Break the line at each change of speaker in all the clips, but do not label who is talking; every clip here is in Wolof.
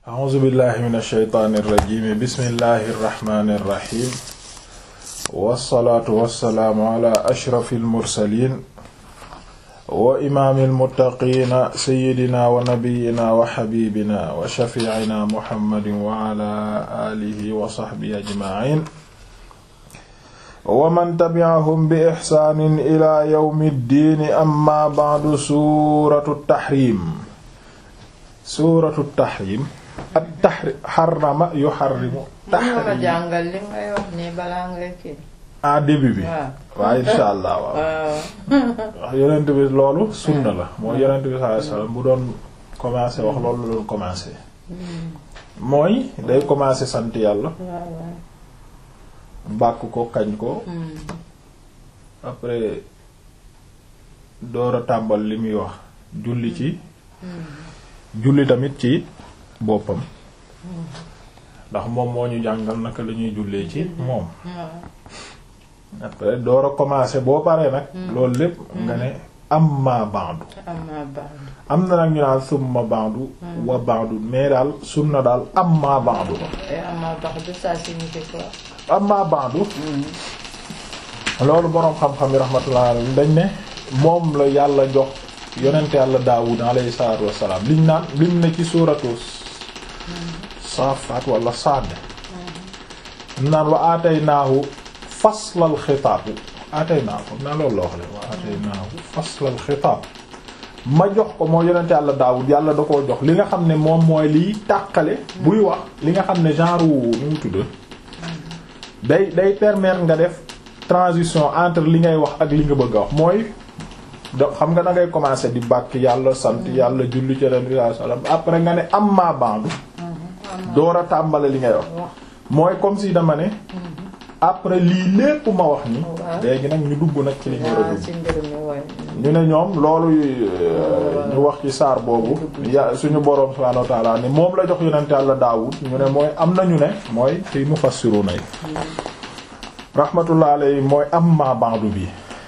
a'uuzu billahi min alsheytaani irrajimi bismillahi irrahmani irrahim wassalaatu wassalaamu ala ashrafi almursalin wa imaami almuttaqiina sayyidina wa nabiyina wa xabibina wa shafiicina muhammadin wa ala aalihi wa saxbihi ajmaciin wa man tabi'ahum bi ixsaanin ila yawmi ddiini amma ba'du suuratu tahriim suuratu tahriim at tahriim xarama yuharrimu
tahriim jàngal li ngay wax nii balaa ngay kii.
ah début bi. waaw insha allah waaw. wax yonent bi loolu sunna la mooy yonent bi sallallahu alayhi wasallam bu doon commencer wax loolu la doon commencer. mooy day commencer sant yàlla. bàkk ko kañ ko. après door a tàmbal li muy wax julli ci. julli tamit ci boppam. ndax moom moo ñu jàngal naka la ñuy jullee ci moom. après door a commencer boo paree nag. loolu lépp nga ne amma ba'du. am na nag ñu naan summa ba'du. wa ba'du mais daal sunna daal amma ba'du la.
amma ba'du ça signifie quoi.
amma ba'du. loolu boroom xam-xam yi rahmatullah alayhi dañ ne moom la yàlla jox yonent yàlla Daawud alayhi salaatu wassalaam liñ naan liñ ne ci suuratu Saafaat wala Saad. naan wa aataynaahu faslal xitaab aataynaahu foog naa loolu la wax le wa aataynaahu faslal xitaab ma jox ko moo yonent yàlla Daawud yàlla da koo jox li nga xam ne moom mooy liy tàqale buy wax li nga xam ne genre wu nu mu tudd day day permettre nga def transition entre li ngay wax ak li nga bëgg a wax mooy da xam nga da ngay commencer di bàkk yàlla sant yàlla julli ci ren bi sallam après nga ne amma ba'du door a tàmbale li ngay wax mooy comme si dama ne après lii lépp ma wax ni léegi nag ñu dugg nag ci li ñu war a dugg ñu ne ñoom loolu ñu wax ci saar boobu ya suñu boroom subhaanahu wa ta'ala ni moom la jox yonent yàlla Daawud ñu ne mooy am na ñu ne mooy ci mufassiruna yi rahmatullah alayhi mooy amma ba'du bi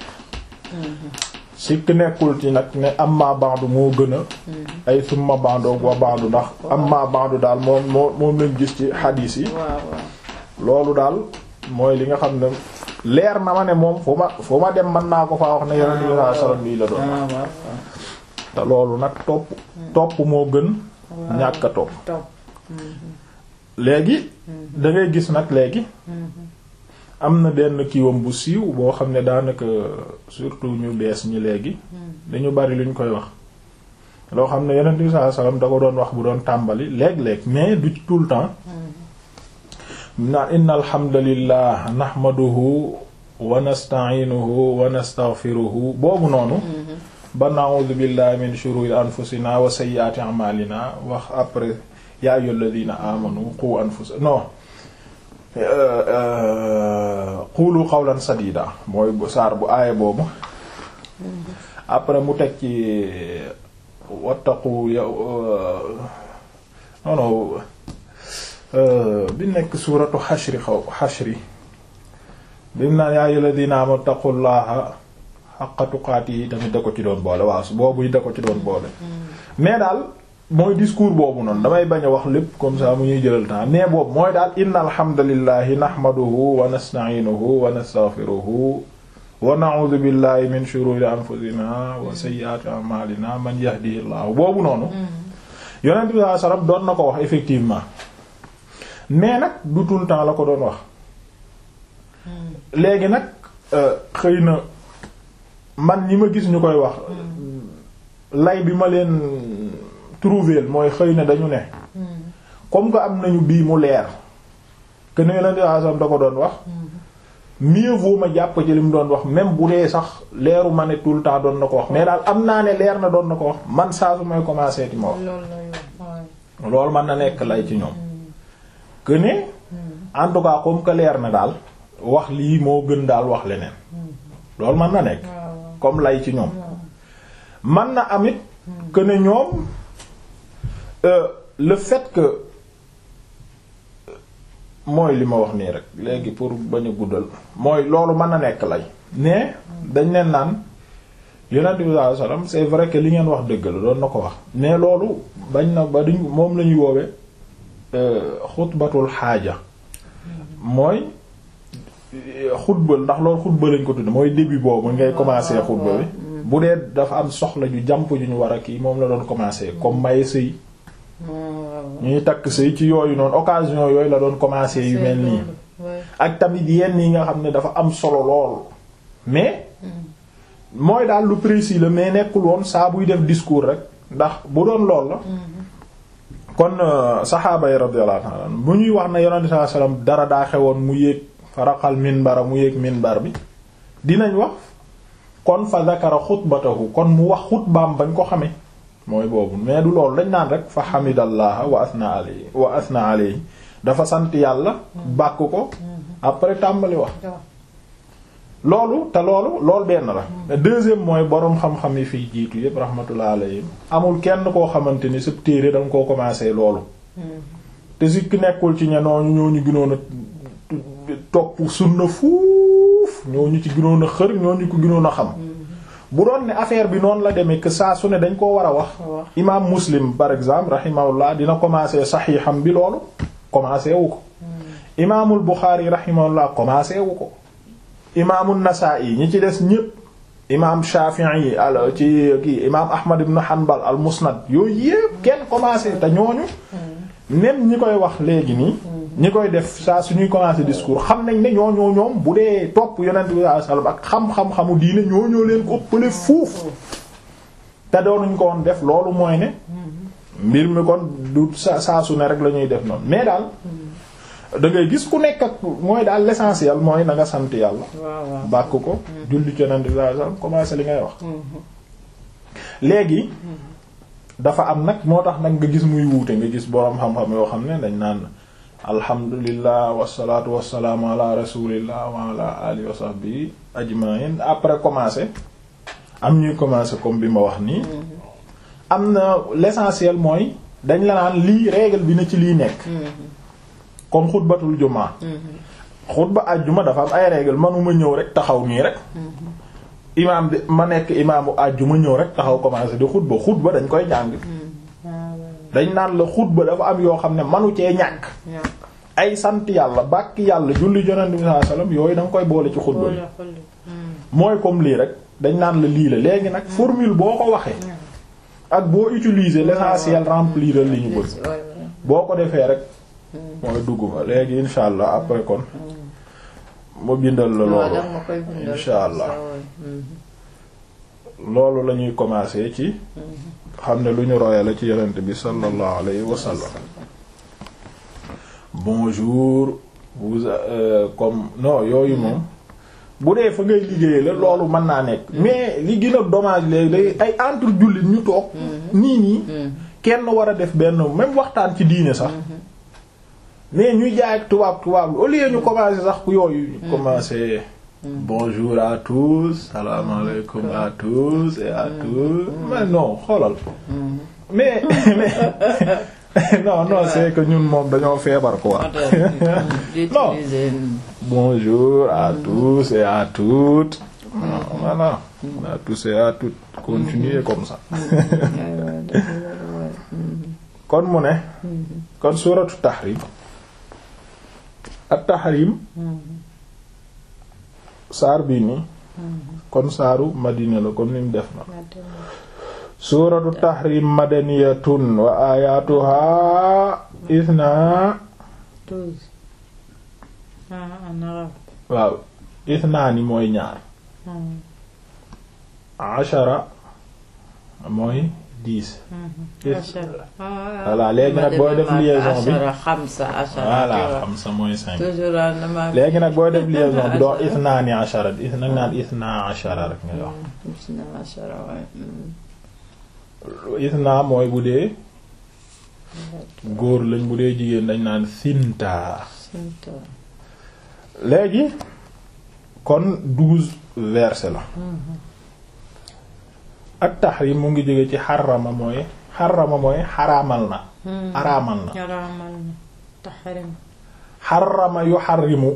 sikk nekkul ci nag ne amma ba'du moo gën a ay summa ba'du wa ba'du ndax amma ba'du daal moom moo moom lañ gis ci xadiis yi loolu daal mooy li nga xam ne leer na ma ne moom fu ma fu ma dem mën naa ko faa wax ne yonent bi sallallahu alayhi wasallam lii la doon te loolu nag topp topp moo gën ñàkk a topp léegi da ngay gis nag léegi am na benn kiiwam bu siiw boo xam ne daanaka surtout ñu bees ñi léegi dañu bari luñ koy wax loo xam ne yonent bi sallallahu alayhi wasallam da ko doon wax bu doon tàmbali léeg-léeg mais du tout le temps na inna alhamdulillah nahmaduhu wa nasta'inuhu wa nastaghfiruhu boobu noonu ba na'udhu billahi min shururi anfusina wa sayyiati a'malina wax après ya ayyuhalladhina amanu qu anfusakum non qulu qawlan sadida mooy bu saar bu aaya boobu après mu teg ci wattaqu non non bi nekk suuratu xashri xaw xashri bi mu naan yaa ayyuhal ladina amanu taqullaha haqqa tuqaatihi tamit da ko ci doon boole waaw boobu da ko ci doon boole mais daal mooy discours boobu noonu damay bañ a wax lépp comme ça mu ñuy jëlal temps mais boobu mooy daal inna alhamdulillahi nahmaduhu wa nasta'inuhu wa nastaghfiruhu wa na'udhu billahi min shururi anfusina wa sayyiati a'malina man yahdihillahu boobu noonu yonent bi sallallahu alayhi wasallam doon na ko wax effectivement mais nag du tout le temps la ko doon wax léegi nag xëy na man ñi ma gis ñu koy wax lay bi ma leen trouver mooy xëy na dañu ne comme que am nañu bii mu leer que ne leen di da ko doon wax mieux vaut ma jàpp ci li mu doon wax même bu dee sax leeru ma ne tout le temps doon na ko wax mais daal am naa ne leer na doon na ko wax man saa su may commencer ti ma wax loolu mën na nekk lay ci ñoom que ne en tout cas comme que leer na daal wax lii moo gën daal wax leneen loolu mën na nekk comme lay ci ñoom mën na amit que ne ñoom le fait que mooy li ma wax nii rek léegi pour bañ a guddal mooy loolu mën na nekk lay mais dañ leen naan yonent bi sallallahu alayhi wasallam c'est vrai que li ngeen wax dëgg la doon na ko wax mais loolu bañ na ba duñ moom la ñuy woowee xutbatul xaaja mooy xutbal ndax loolu xutba lañ ko tudd mooy début boobu ngay commencer xutba bi bu dee dafa am soxla ju jàmp ju ñu war a kii moom la doon commencer comme maye sëy ñuy takk sëy ci yooyu noonu occasion yooyu la doon commencer yu mel nii ak tamit yenn yi nga xam ne dafa am solo lool mais mooy daal lu précis la mais nekkul woon saa buy def discours rek ndax bu doon lool la kon saxaaba yi radiyallahu ta'ala bu ñuy wax na yonente sallallahu alayhi wasallam dara daa xewoon mu yéeg faraqal minbara mu yéeg minbar bi dinañ wax kon fa zakara xutbatahu kon mu wax xutbaam bañ ko xamee mooy boobu mais du loolu dañ naan rek fa xamidallaha wa asna alayhi wa asna alayhi dafa sant yàlla bàkk ko après tàmbali wax loolu te loolu loolu benn la deuxième mooy boroom xam-xam yi fiy jiitu yépp rahmatullah alayhim amul kenn koo xamante ni sab téere danga koo commencé loolu te si ki nekkul ci ña nooñu ñooñu gënoon a topp sunna fuuf ñooñu ci gënoon a xër ñooñu ko gënoon a xam bu doon ne affaire bi noonu la demee que saa su ne dañ koo war a wax imaam muslim par exemple rahimahullah dina commencer saxiixam bi loolu commencé wu ko imaamul buxaari rahimahullah commencé wu ko imaamul nasaa'i ñi ci des ñépp imaam shafi'i al ci kii imaam ahmad ibn hanbal al musnad yooyu yépp kenn commencé te ñooñu même ñi koy wax léegi nii ñi koy def saa suñuy commencé discours xam nañ ne ñooñoo ñoom bu dee topp yonent bi sallallahu alayhi wasallam ak xam-xam-xamu diine ñooñoo leen ko ëppale fuuf te doonuñ ko woon def loolu mooy ne mbir mi kon du sa saa su ne rek la ñuy def noonu mais daal da ngay gis ku nekk ak mooy daal l'essentiel mooy na nga sant yàlla bàkk ko julli ci yonent bi sallallahu alayhi wasallam commencé li ngay wax léegi dafa am nag moo tax nag nga gis muy wuute nga gis boroom xam-xam yoo xam ne dañ naan alhamdulillah wasalaatu wasalaamu ala rasulillah wa ala alihi wa sahbihi ajma'in après commencer am ñuy commencer comme bi ma wax nii am na l'essentiel mooy dañ la naan lii règle bi na ci lii nekk comme xutbatul jumaa xutba àjjuma dafa am ay règle manuma ñëw rek taxaw nii rek imaam bi ma nekk imaamu àjjuma ñëw rek taxaw commencer di xutba xutba dañ koy jàng dañ naan la xutba dafa am yoo xam ne manu cee ñàkk ay sant yàlla bàkk yàlla julli yonent bi sallallahu alayhi wasallam yooyu da nga koy boole ci xutba bi mooy comme lii rek dañ naan la lii la léegi nag formule boo ko waxee ak boo utiliser l'essentiel remplir li ñu bëgg boo ko defee rek mooy dugg fa léegi insha allah après kon mu bindal la loolu insha allah loolu la ñuy commencer ci xam ne lu ñu roye la ci yonent bi sallallahu alayhi wa sallam bonjour vous euh, comme non yooyu moom bu dee fa ngay liggéeyee la loolu mën naa nekk mais li gën a dommage léegi ay entre jullit ñu toog nii nii kenn war a def benn même waxtaan ci diine sax mais ñuy jaay ak tubaab tubaab au lieu ñu commencer sax ku yooyu ñu commencer bonjour à tous salaamaaleykum à tous et à tous mais non xoolal mais mais non non c'est que ñun moom dañoo feebar quoi non bonjour à tous et à toutes voilà à tous et à toutes continuez comme ça kon mu ne kon suratu tahrim at tahrim saar bii nii kon saaru madina la comme ni mu def na suuratu tahrim madaniyatun wa ayatuha ithna waaw ithnaani mooy ñaar ashara mooy dix voilà léegi nag booy def liaison bi voilà xamsa mooy cinq léegi nag booy def liaison bi doo ithnaani ashara is nag naan ithna ashara rek ngay wax ithna mooy bu dee góor lañ bu dee jigéen dañ naan sinta léegi kon douze versets la ak tahrim mu ngi jóge ci xarama mooy xarama mooy xaraamal na araamal na xarama yu xarimu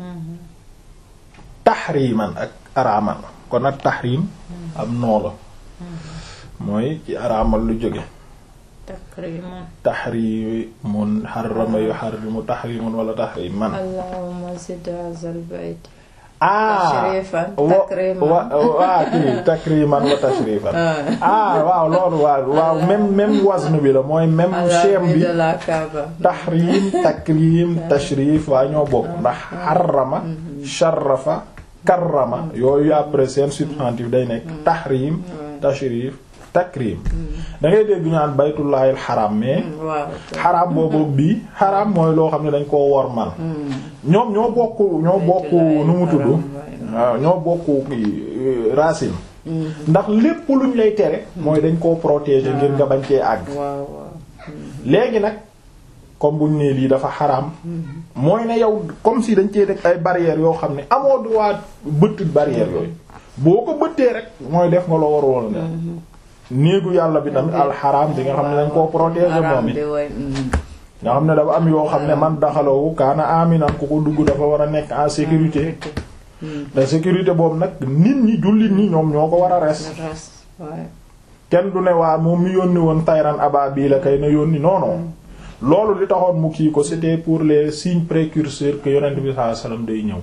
tahriman ak araamal kon ak tahrim am noo la mooy ci araamal lu jóge
takriman
tahrimun harrama yuharrimu tahrimun wala tahriman
allahumma zid hazal bayt
ah
tashrifan
wa
takriman
wa waa kii takriman wa tashrifan ah waaw loolu waaw waaw même même wazn bi la mooy même schème bi
de la Kaaba
tahrim takrim tashrif waa ñoo bokk ndax harrama sharrafa karrama yooyu après seen substantif day nekk tahrim tashrif takrim da ngay dégg ñu naan baytullahil xaram mais
waaw
xaram boobu bii xaram mooy loo xam ne dañ koo wormal ñoom ñoo bokk ñoo bokk nu mu tudd waaw ñoo bokk kii racine ndax lépp luñ lay tere mooy dañ koo protéger ngir nga bañ cee àgg
waaw waaw
léegi nag comme buñ nee lii dafa xaram mooy ne yow comme si dañ cee def ay barrières yoo xam ne amoo droit bëtt barrières yooyu boo ko bëttee rek mooy def nga loo war woon def néegu yàlla bi tamit alxaram bi nga xam ne dañ koo protéger moom it
bi way mm.
nga xam ne dafa am yoo xam ne man daxalawu kaana aminan ku ko dugg dafa war a nekk en sécurité te sécurité boobu nag nit ñi jullit ñi ñoom ñoo ko war a res
res waaye
kenn du ne waa moom mi yónni woon tayran ababil la kay na yónni non non loolu li taxoon mu kii ko c'était pour les signes précurseurs que yonent bi sallallahu alayhi wasallam day ñëw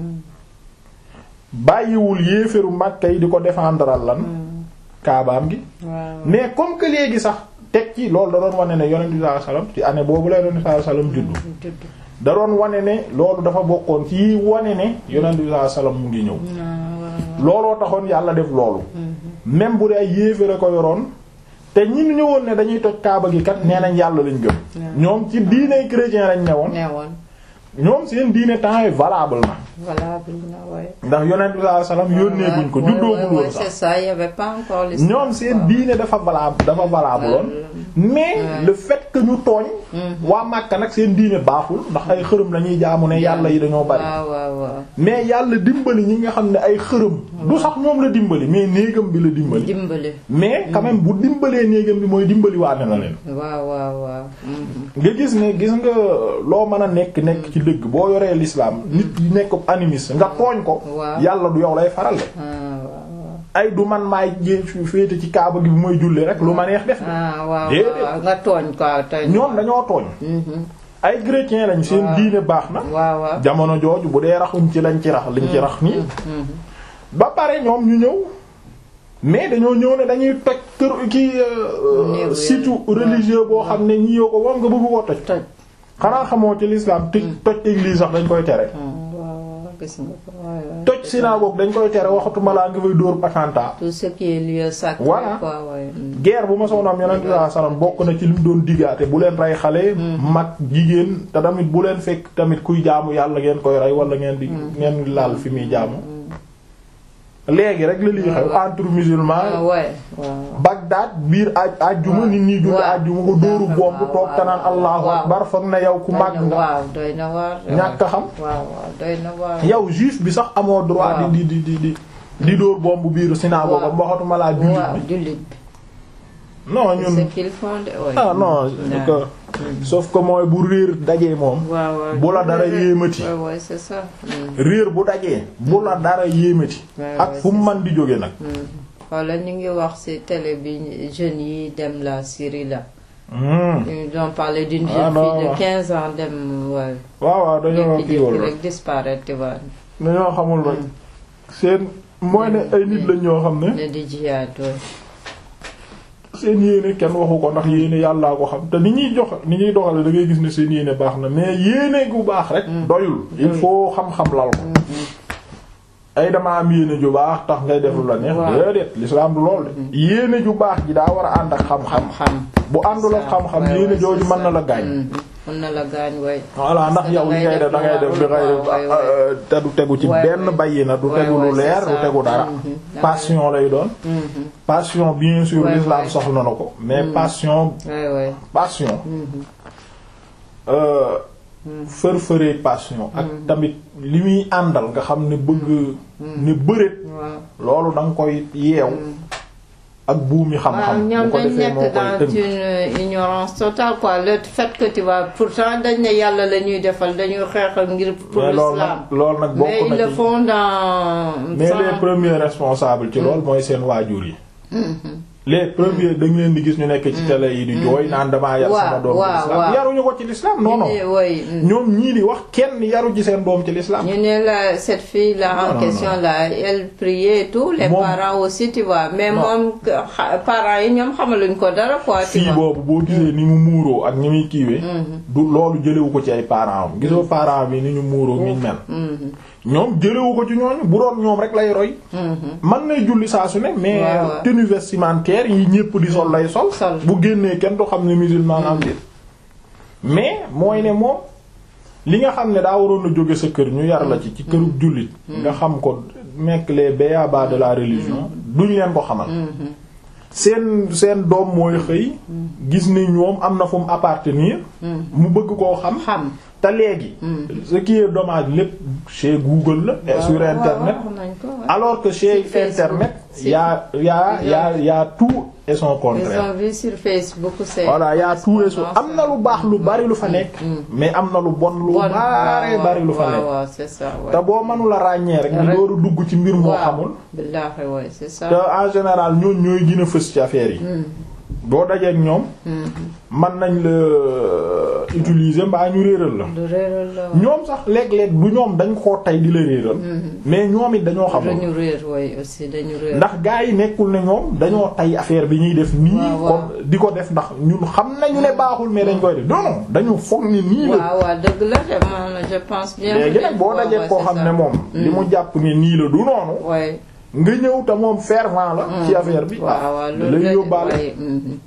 bàyyiwul yéeféru Makka yi di ko défendral lan kaabaam gi
waaw
mais comme que léegi sax teg ci loolu da doon wane ne yonent bi sallallahu alayhi wasallam ci année boobu la yonent bi sallallahu alayhi wasallam juddu
judd
da doon wane ne loolu dafa bokkoon ci wane ne yonent bi sallallahu alayhi wasallam mu ngi ñëw
waaw
looloo taxoon yàlla def loolu même bu dee ay yéeféra ko yoroon te ñi ñëwoon ne dañuy toj kaaba gi kat nee nañ yàlla lañ gëm ñoom ci diine chrétien lañ newoon
newoon
ñoom seen diine temps yi valable na
valable na waaye
ndax yonent bi sallallahu alayhi wasallam yónnee guñ ko
Ouais, ouais,
juddoogul
ouais,
woon
c'est
sax
ça il y avait pas encore l'islam
ñoom seen
quoi.
diine dafa valable dafa valable woon mais
Ouais.
le fait que ñu tooñ waa Makka nag seen diine baaxul ndax ay xërëm lañuy jaamu ne yàlla yi dañoo bari
waaw waaw waaw
mais yàlla dimbali ñi nga xam ne ay xërëm du sax ñoom la dimbali mais néegam bi la dimbali
dimbali
mais quand même bu dimbalee néegam bi mooy dimbali waane na leen
waaw waaw waaw mhm.
nga gis ne gis nga loo mën a nekk nekk ci dëgg boo yoree l'islam nit yi nekk animiste nga tooñ ko
Waaw.
yàlla du yow lay faral de
ah waaw waaw
ay du man maay jé féete ci kaaba gi bu may julli rek lu ma neex def
ah waaw
Déedéet.
waaw nga tooñ quoi tooñ
ñoom dañoo tooñ
Mhm.
ay chrétien lañ seen
Waaw.
diine baax na
waaw waaw
jamono jooju bu dee raxuñ ci lañ ci rax liñ ci rax nii
Mhm.
ba pare ñoom ñu ñëw mais dañoo ñëw ne dañuy toj kër ki
Néegu
site
yàlla.
religieux boo xam ne ñi yoo ko moom nga bëgg koo toj
toj
xanaa xamoo ci l'islam toj toj église sax dañ koy tere
ah waaw waaw gis nga ko waaw waaw.
toj synagogue dañ koy tere waxatuma laa nga fay dóor attentat
tout ce qui est lieu sacré
Voilà.
quoi ouais. Mhm.
guerre bu ma soon am yonent bi sallallahu alayhi wasallam bokk na ci lim doon diggaate bu leen rey xale mag jigéen te tamit bu leen fekk tamit kuy jaamu yàlla ngeen koy rey wala ngeen di ngeen laal fi muy jaamu léegi rek la lii xew entre
ah
musulmans
ouais waaw
Bagdad biir aj ajjuma nit ñi julli
waaw.
ajjuma ko dóoru bomb
waaw,
toog te naan
waaw,
allahu
waaw.
akbar foog na yow ku màgg nga
waaw doy na waar
ñàkk a xam
waaw waaw doy na waar
yow juif bi sax amoo droit
Waaw.
di di di di di dóor bomb biiru synagogue
Waaw.
am waxatuma laa jullit
waaw
bi
jullit bi
non
c'est ce
ñun
qu'ils font de ouais.
ah non c'est que sauf que mooy bu réer dajee moom
waaw waaw
bu la dara yéemati.
waaw waaw c'est ça Mhm.
réer bu dajee bu la dara yéemati
Ouais,
ak
ouais,
fu mu man di jóge nag
wala ñu ngi wax ci télé bi jeunes yi dem la Syrie là
Hmm.
ils ont parlé d'une
Ah,
jeune
non,
fille
non.
de 15 ans dem waaw
waaw waaw dañoo
jékki-jékki
kiiwal rek
rek disparaître tu vois
dañoo xamul rek seen mooy ne ay nit lañ ñoo xam ne
ne di jiyaat ouais.
seen yéene kenn waxu ko ndax yéene yàllaa ko xam te ni ñuy jox ni ñuy doxale da ngay gis ne seen yéene baax na mais yéene gu baax rek doyul il faut xam-xam lal ko ay dama am yéene ju baax tax ngay def lu la neex
Waaw.
déedéet l'islam du lool de yéene ju baax ji daa war a ànd ak xam-xam
xam
bu àndul ak xam-xam
Ouais,
yéene
ouais,
jooju
c'est
mën na la
ça.
gaañ
Mhm. mën na la gaañ way
voilà ndax yow li ngay def da ngay def li ngay def
Ouais, ouais.
euh, te du tegu ci
Ouais,
benn
ouais.
bayyi na du
Ouais,
tegu
ouais,
lu
c'est
leer
ça.
du tegu dara
Mhm.
passion lay doon
Mhm.
passion bien sûr
Ouais,
l'islam
ouais.
soxla na ko mais passion
ouais ouais
passion
Mhm.
euh, fër-fëree passion ak tamit li muy àndal nga xam ne bëgg ne bëreet
waaw
loolu da nga koy yeew ak buumi
waaw
xam-xam
ñoom
bu ko
dañ
defee moo
nekk
koy
dans
tënk
une ignorance totale quoi le fait que tu vois pourtant dañ ne yàlla la ñuy defal dañuy xeexal ngir pour
mais loolu
l'islam
nag loolu nag
mais
bokk
ils
na
le
ci
font dans
mais
sans-
les premiers responsables ci loolu mooy seen waajur yi
Mhm.
les premiers da nga leen di gis ñu nekk ci télé yi di jooy naan damaa yar sama doom ci l'islam yaruñu ko ci l'islam non non ñoom ñii di wax kenn yaru ci seen doom ci l'islam
ñu ne la cette fille là en question là elle priait et tout les parents aussi tu vois mais moom parents yi ñoom xamaluñ ko dara quoi
fii boobu boo gisee ni mu muuroo ak ni muy kiiwee du loolu jëlewu ko ci ay parents am gisoo parents bi ni ñu muuroo niñ mel ñoom jëlewu ko ci ñooñu bu doon ñoom rek lay roy man nay julli saa su ne mais tenue vestimentaire yi ñépp di sol lay sol bu génnee kenn du xam ne musulman am dit mais mooy ne moom li nga xam ne daa waroon a jóge sa kër ñu yar la ci ci këru jullit nga xam ko nekk les b.a-ba de la religion duñ leen ko xamal seen seen doom mooy xëy gis ni ñoom am na fu mu appartenir mu bëgg koo xam
xam
te léegi ce qui est dommage lépp chez Google la sur internet alors que chez internet y a y a y a y a tout et son contraire
ils ont vu sur Facebook c'est
voilà y a tout et son am na lu baax lu bari lu fa nekk mais am na lu bon lu bari bari lu fa nekk
c'est ça
te boo mënula ràññee rek ñu dooru dugg ci mbir moo xamul
billaahi waay c'est ça
te en général ñooñ ñooy gën a fës ci affaire yi boo dajeek ñoom mën nañ la utiliser mbaa ñu réeral la ñoom sax léeg-léeg du ñoom dañ koo tey di la réeral mais ñoom it dañoo xamul
dañu réer way aussi dañu réer
ndax gaa yi nekkul ne ñoom dañoo tey affaire bi ñuy def nii kon di ko def ndax ñun xam nañu ne baaxul mais dañ koy def non non dañu foog ni nii la
waaw waaw dëgg la de man je pense bien
léegi nag boo dajeek koo xam ne moom li mu jàpp ne nii la du noonu nga ñëw te moom fervent la ci affaire bi
waaw
da lay yóbbaale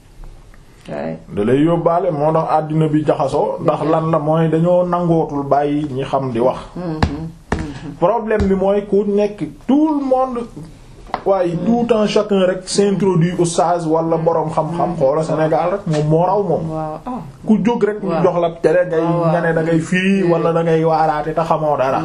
da lay yóbbaale moo tax àddina bi jaxasoo ndax lan la mooy dañoo nangootul bàyyi ñi xam di wax problème bi mooy ku nekk tout le monde waaye tout un chacun rek s'introduit oustaz wala borom xam-xam xoola Sénégal rek moom moo raw moom ku jóg rek ñu jox la télé ngay nga ne da ngay firi wala da ngay waaraate te xamoo dara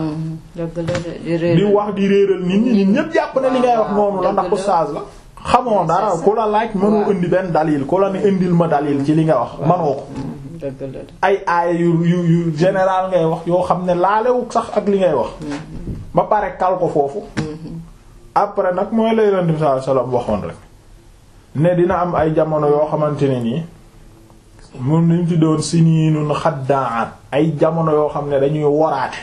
di wax di réeral nit ñi nit ñépp jàpp ne li ngay wax noonu la ndax oustaz la xamoo dara ku la laaj mënoo indi benn dalil ku la ne indil ma dalil ci li nga wax manoo ko ay aaya yu yu yu général ngay wax yoo xam ne laalewu sax ak li ngay wax ba pare kal ko foofu après nag mooy lay leen di sallallahu alayhi wasallam waxoon rek ne dina am ay jamono yoo xamante ne nii mun nañ ci doon siniinun xaddaat ay jamono yoo xam ne dañuy woraate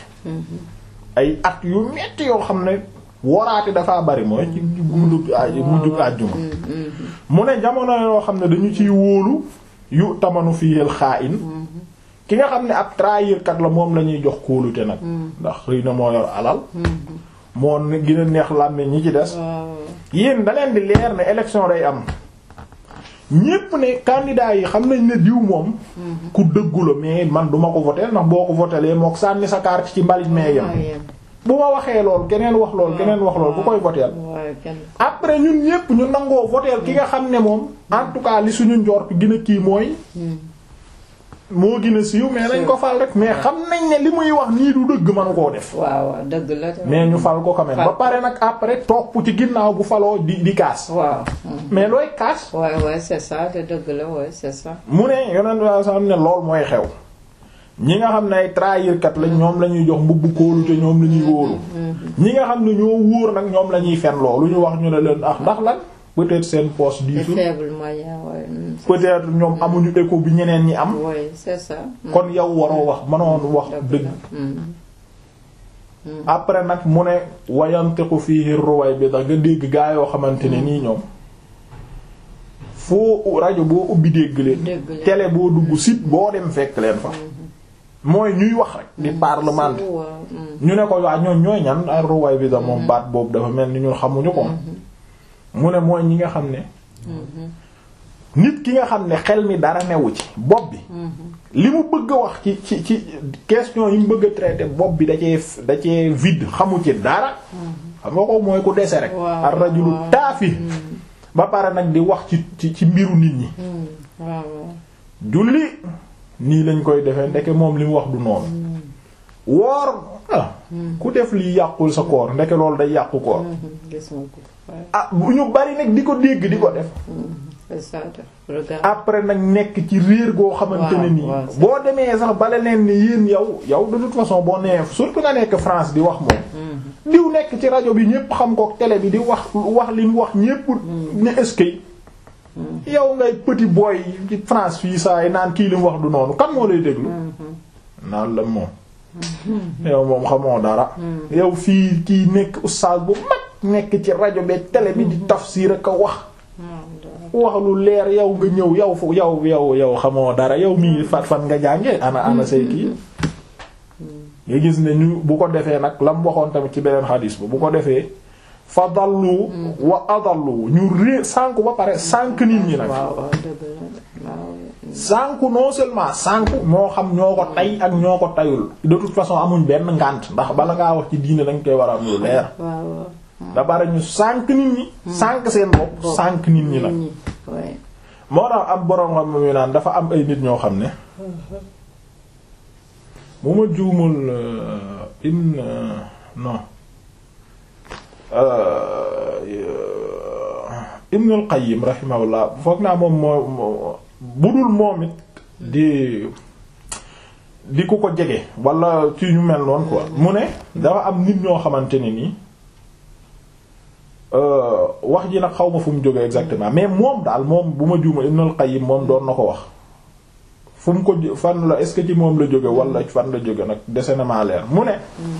ay at yu metti yoo xam ne woraate dafa bari mooy ci mujjug mujjug àjjuma mu ne jamono yoo xam ne dañu ciy wóolu yu tamanu fiyel xaa-in ki nga xam ne ab trahir kat la moom la ñuy jox kóolute nag ndax xëy na moo yor alal moo gën a neex làmmiñ ñi ci des yéen da leen di leer ne élection day am ñépp ne candidat yi xam nañ ne diw moom ku dëggu la mais man duma ko voter ndax boo ko votelee mook sànni sa carte ci mbalit mee yam bu ma waxee lool keneen wax lool keneen wax lool ku koy voter après ñun ñépp ñu nangoo voter ki nga xam ne moom en tout cas li suñu njort gën a kii mooy moo gën a siiw mais nañ ko fal rek mais xam nañ ne li muy wax nii du dëgg manu koo def
waaw dëgg la
mais ñu fal ko quand même ba pare nag après topp ci ginnaaw bu faloo di di kaas
waaw
mais looy kaas
waaw waaw c'est ça te dëgg la waaw c'est ça
mu ne yonent saa xam ne lool mooy xew ñi nga xam ne ay trahir kat lañ ñoom la ñuy jox mbubb kóolu te ñoom la ñuy wóolu ñi nga xam ne ñoo wóor nag ñoom la ñuy fen loo lu ñu wax ñu ne leen ah ndax lan peut-être seen poste diisul peut-être ñoom amuñu écho bi ñeneen ñi am
oui c'est ça
kon yow waroo wax mënoon wax dëgg après nag mu ne wayantiqu fihi ruway bi da nga dégg gaa yoo xamante ne nii ñoom foo rajo boo ubbi dégg leen télé boo dugg site boo dem fekk leen fa mooy ñuy wax rek di parlement ñu ne ko waa ñooñ ñooy ñan ay ruway bi da moom baat boobu dafa mel ni ñun xamuñu ko mu ne mooy ñi nga xam ne nit ki nga xam ne xel mi dara newu ci bopp bi li mu bëgg a wax ci ci ci question yi mu bëgg a traiter bopp bi da cee da cee vide xamu ci dara xam nga ko mooy ku dese rek ar rajulu taafi ba pare nag di wax ci ci ci mbiru nit ñi julli nii lañ koy defee ndeke moom li mu wax du noonu woor ah ku def li yàqul sa koor ndeke loolu day yàqu koor ah bu ñu bari nag di ko dégg di ko def après nag nekk ci réer goo xamante ne nii boo demee sax bala leen ni yéen yow yow de toute façon boo nee surtout nga nekk France di wax moom diw nekk ci rajo bi ñépp xam ko télé bi di wax wax li mu wax ñépp ne eskay yow ngay petit boy ci France fii saa yi naan kii li mu wax du noonu kan moo lay déglu naan la moom yow moom xamoo dara yow fii kii nekk oustaz bu mag nekk ci rajo bi télé bi di tafsir ak a wax wax lu leer yow nga ñëw yow fu yow yow yow xamoo dara yow mii fat fan nga jànge ana ana say kii nga gis ne ñu bu ko defee nag la mu waxoon tamit ci beneen xadis ba bu ko defee fa dallu wa adallu ñu ré sànku ba pare sànk nit ñi nag sànku non seulement sànku moo xam ñoo ko tay ak ñoo ko tayul de toute façon amuñ benn ngànt ndax bala ngaa wax ci diine dañ koy war a am lu leer da bari ñu sànk nit ñi sànk seen bopp sànk nit ñi nag moo tax am boroom xam mu naan dafa am ay nit ñoo xam ne bu ma juumul ibn non ibn al qayyim rahimahullah foog naa moom moo budul moom it di di ku ko jege wala ci ñu mel noonu quoi mu ne dafa am nit ñoo xamante ne nii wax ji nag xaw ma fu mu jógee exactement mais moom daal moom bu ma juuma Ibn al-Qayyim moom doon na ko wax fu mu ko fan la est-ce que ci moom la jóge wala fan la jóge nag dese na maa leer mu ne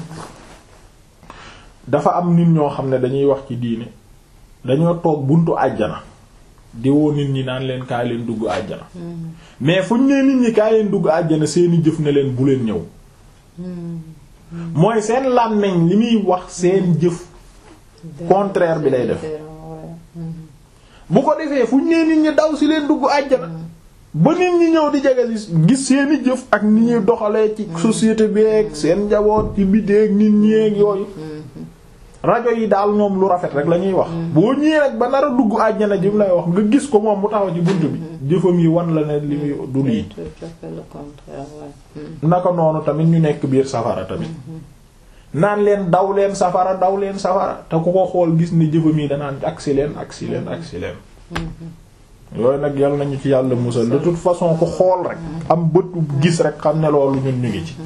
dafa am nit ñoo xam ne dañuy wax ci diine dañoo toog buntu àjjana di woo nit ñi naan leen kaay leen dugg àjjana mais fu ñu nee nit ñi kaay leen dugg àjjana seeni jëf ne leen bu leen ñëw mooy seen làmmiñ li muy wax seen jëf contraire bi lay def bu ko defee fu ñu nee nit ñi daw si leen dugg àjjana ba nit ñi ñëw di jege gis seeni jëf ak ni ñuy doxalee ci société bi ak seen njaboot ci biddeeg nit ñi ak yooyu rajo yi daal ñoom lu rafet rek la ñuy wax boo ñëwee rek ba nar a dugg àjjana ji mu lay wax nga gis ko moom mu taxaw ci bunt bi jëfam yi wan la ne li muy du lii naka noonu tamit ñu nekk biir safara tamit naan leen daw leen safara daw leen safara te ku ko xool gis ni jëfam yi danaan agsi leen agsi leen agsi leen yooyu nag yal nañu ci yàlla musal de toute façon ku xool rek am bët gis rek xam ne loolu ñun ñu ngi ci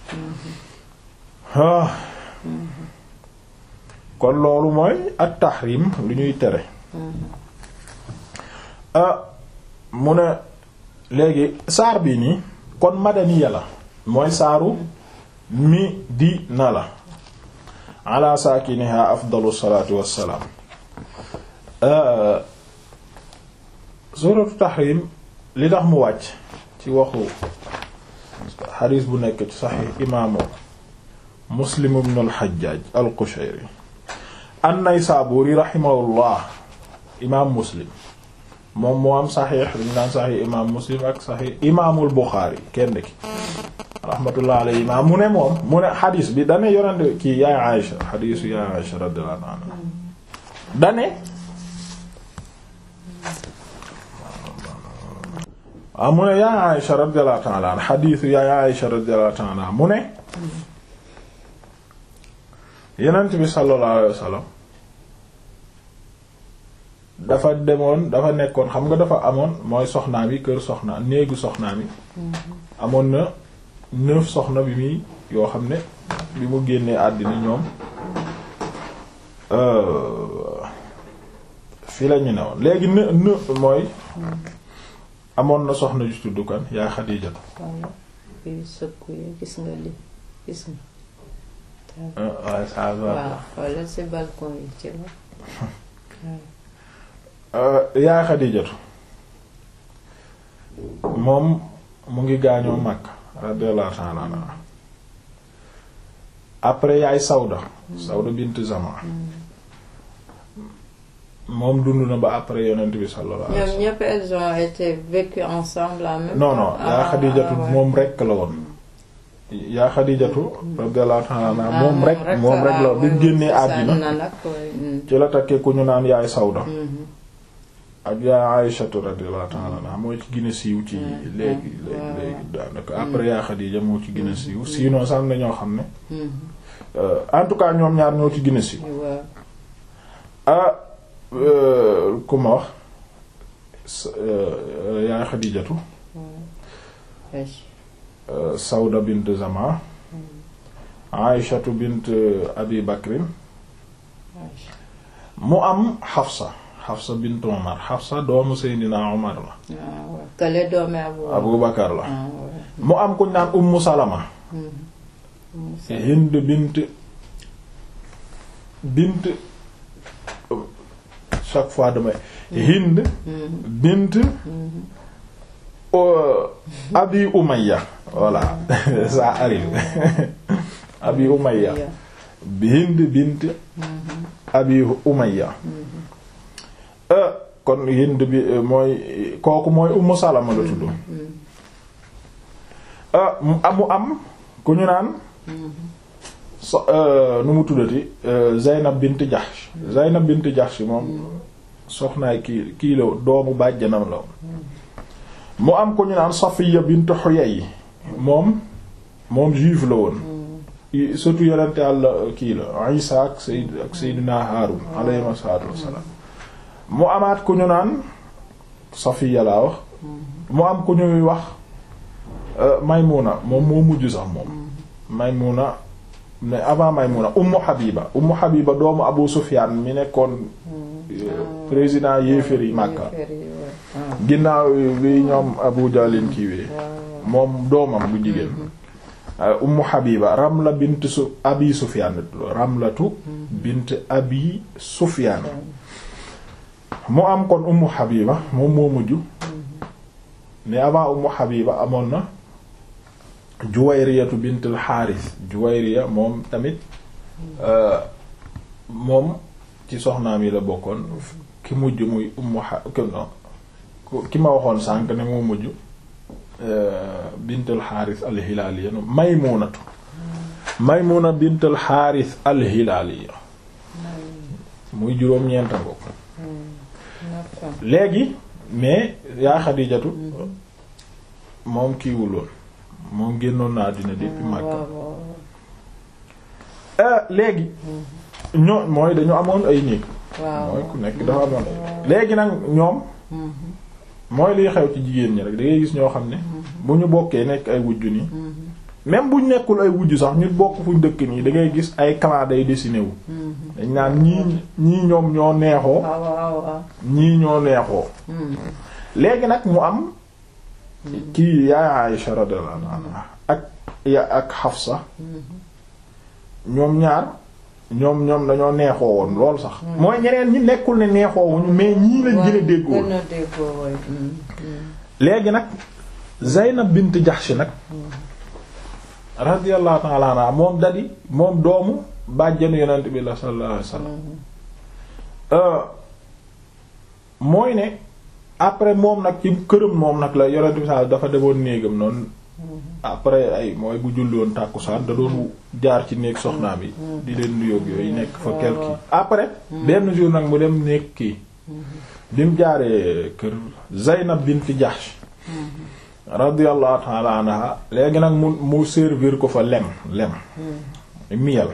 kon loolu mooy at tahrim lu ñuy tere mu ne léegi saar bi nii kon madaniya la mooy saaru mi di na la ala saakiniha afdalu salaatu wassalaam suratu tahrim li tax mu wàcc ci waxu xadiis bu nekk ci saxiix imaamu muslim ibn al-Hajjaj al-Qushayri an-Naysaburi rahimahullah imaam muslim moom moo am saxiix dañu naan saxiix imaam muslim ak saxiix imaamul Buxaari kenn ki rahmatullah alayhi ma mu ne moom mu ne xadiis bi dane yonente kii yaay Aïsha xadiisu yaay Aïsha radiyallahu anha dane waaw mu ne yaay Aïsha radiyallahu ta'ala anha xadiisu yaay Aïsha radiyallahu ta'ala anha mu ne yonent bi sallallahu alayhi wasallam dafa demoon dafa nekkoon xam nga dafa amoon mooy soxnaam yi kër soxna néegu soxnaam yi amoon na neuf soxna bi muy yoo xam ne bi mu génnee àddina ñoom fi la ñu ne woon léegi ne ne mooy amoon na soxna ju tudd kan yaa Xadiija
gis nga li gis nga
waaw ça va
waaw wala ci balcon yi ci
yaa Xadiijatu moom mu ngi gaañoo Makka radiyallahu ta'ala anha après yaay Sawda Sawda bint Zama moom dund na ba après yonent bi sallallahu alayhi wasallam
ñoom ñëpp elles ont été vécues ensemble en même
non non yaa Xadiijatu moom rekk la woon yaa Xadiijatu radiyallahu ta'ala anha moom rek moom rek la bi mu génnee àddina ci la takkee ku ñu naan yaay Sawda ak yaa Aïshatu radiyallahu ta'ala anha moo ci gën a siiw ci léegi léegi léegi daanaka après yaa Xadiija moo ci gën a siiw sinon sax am na ñoo xam ne en tout cas ñoom ñaar ñoo ci gën a siiw ah ku ma wax yaa Xadiijatu Sawda bint Zama Aïshatu bint Abi Bakrin mu am Xafsa Hafsa bint Umar Hafsa doomu Seydina Umar la
waaw kële doomi Abu
Abu Bakar la
ah ouais.
mu am kuñ naan Ummu Salama Hind bint bint chaque fois damay Hind bint euh, Abi Umayya voilà ça arrive Abi Umayya Hind bint Abi Umayya euh, kon Hind bi euh, mooy kooku mooy Ummu Salama la tudd ah mu am mu am ku ñu naan so nu mu tuddati Zaynab bint Jahsh Zaynab bint Jahsh moom soxnaay kii kii la doomu bàjjanam la mu am ku ñu naan Safiya bint Huyay moom moom juif la woon surtout yonente Yàlla kii la Isa ak Sayyid ak Sayyidina Haarun alayhi salaatu wassalaam mu amaat ku ñu naan Safiya laa wax mu am ku ñuy wax Maymuna moom moo mujj sax moom Maymuna mais avant Maymuna Ummu Habiba Ummu Habiba doomu Abu Sufyan mi nekkoon président yéeféer yi Makka ginnaaw bi ñoom Abu Jalin kiiwee moom doomam bu jigéen Ummu Habiba Ramla bint su Abi Sufyan Ramlatu bint Abi Sufyan mu am kon Ummu Habiba moom moo mujj mais avant Ummu Habiba amoon na Juwayriyatu bint al-Harith Juwayriya moom tamit moom ci soxnaam yi la bokkoon ki mujj muy Ummu ha ki ma waxoon sànq ne moo mujj bint al-Harith al-Hilaliya Maymunatu Maymuna bint al-Harith al-Hilaliya muy juróom-ñeenta bokk léegi mais yaa Xadijatu moom kiiwul woon moom génnoon na àddina depuis Makka léegi ñoo mooy dañu amoon ay néeg mooy ku nekk dafa amoon ay léegi nag ñoom mooy liy xew ci jigéen ñi rek da ngay gis ñoo xam ne bu ñu bokkee nekk ay wujju nii même buñ nekkul ay wujju sax ñu bokk fuñ dëkk nii da ngay gis ay clan day dessiné wu dañ naan ñii ñii ñoom ñoo neexoo ñii ñoo neexoo léegi nag mu am kii yaay Aïsha radiyallahu anha ak ya ak Hafsa ñoom ñaar ñoom ñoom dañoo neexoo woon lool sax mooy ñeneen ñi nekkul ne neexoo wuñu mais ñii lañ gën a déggoo léegi nag Zaynab bint Jahsh nag radiyallahu ta'ala anha moom dadi moom doomu bàjjanu yonent bi la sallallahu alayhi wasallam mooy ne après moom nag ci këram moom nag la yonent bi sa dafa demoon néegam noonu après ay mooy bu julli woon tàkkusaan da doon jaar ci néeg soxnaam yi di leen nuyoog yooyu nekk fa quelque après benn jour nag mu dem néeg kii bi mu jaaree kër Zaynab bint Jahsh radiyallahu ta'ala anha léegi nag mu mu servir ko fa lem lem miel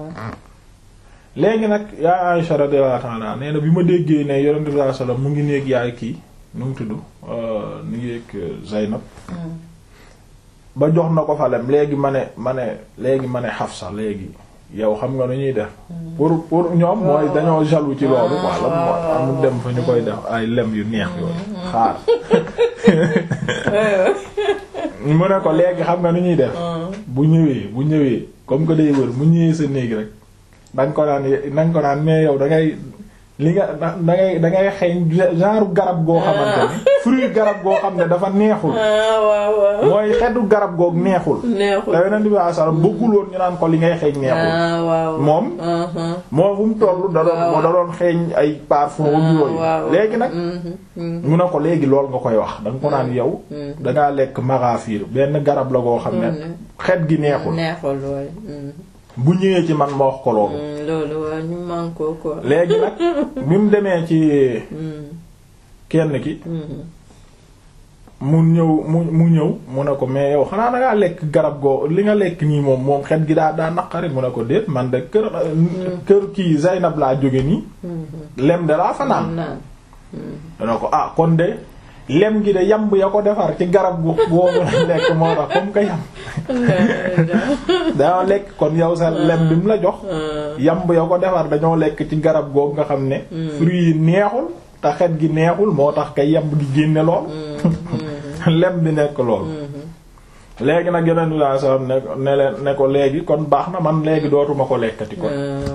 léegi nag yaa Aisha radiyallahu ta'ala nee na bi ma déggee ne yonent bi sallallahu alayhi wasallam mu ngi néeg yaay kii nu mu tudd nu ngi yëg Zaynab ba jox na ko fa lem léegi ma ne ma ne léegi ma ne Hafsa léegi yow xam nga nu ñuy def pour pour ñoom mooy dañoo jaloux ci loolu quoi la moo amul dem fa ñu koy def ay lem yu neex yooyu xaar mu ne ko léegi xam nga nu ñuy def bu ñëwee bu ñëwee comme que day wër mu ñëwee sa néeg rek danga ko naan danga ko naan mais yow da ngay li nga da ngay da ngay xeeñ genre garab goo xamante ni fruit garab goo xam ne dafa neexul mooy xetu garab goog neexul
neexul
te yonent bi sallallahu alayhi wasallam bëggul woon ñu naan ko li ngay xeeñ neexul moom moom fu mu toll da doon da doon xeeñ ay parfum yooyu léegi nag mu ne ko léegi lool nga koy wax da nga ko naan yow dangaa lekk magafir benn garab la goo xam ne xet gi neexul
neexul waay
bu ñëwee ci man ma wax ko loolu
loolu waaw ñu man ko ko
léegi nag bi mu demee ci kenn ki mu ñëw mu mu ñëw mu ne ko mais yow xanaa dangaa lekk garab goo li nga lekk nii moom moom xet gi daa daa naqari mu ne ko déet man de kër kër kii Zaynab laa jóge nii lem de laa fa naan dana ko ah kon de lem gi de yamb ya ko defar ci garab gu boobu la lekk moo tax comme que yamb dañoo lekk kon yow sa lem bi mu la jox yamb ya ko defar dañoo lekk ci garab googu nga xam ne fruit yi neexul te xet gi neexul moo tax kay yamb gi génne lool lem bi nekk lool léegi nag yeneen bi saa sallam ne ne leen ne ko léegi kon baax na man léegi dootuma ko lekkati kon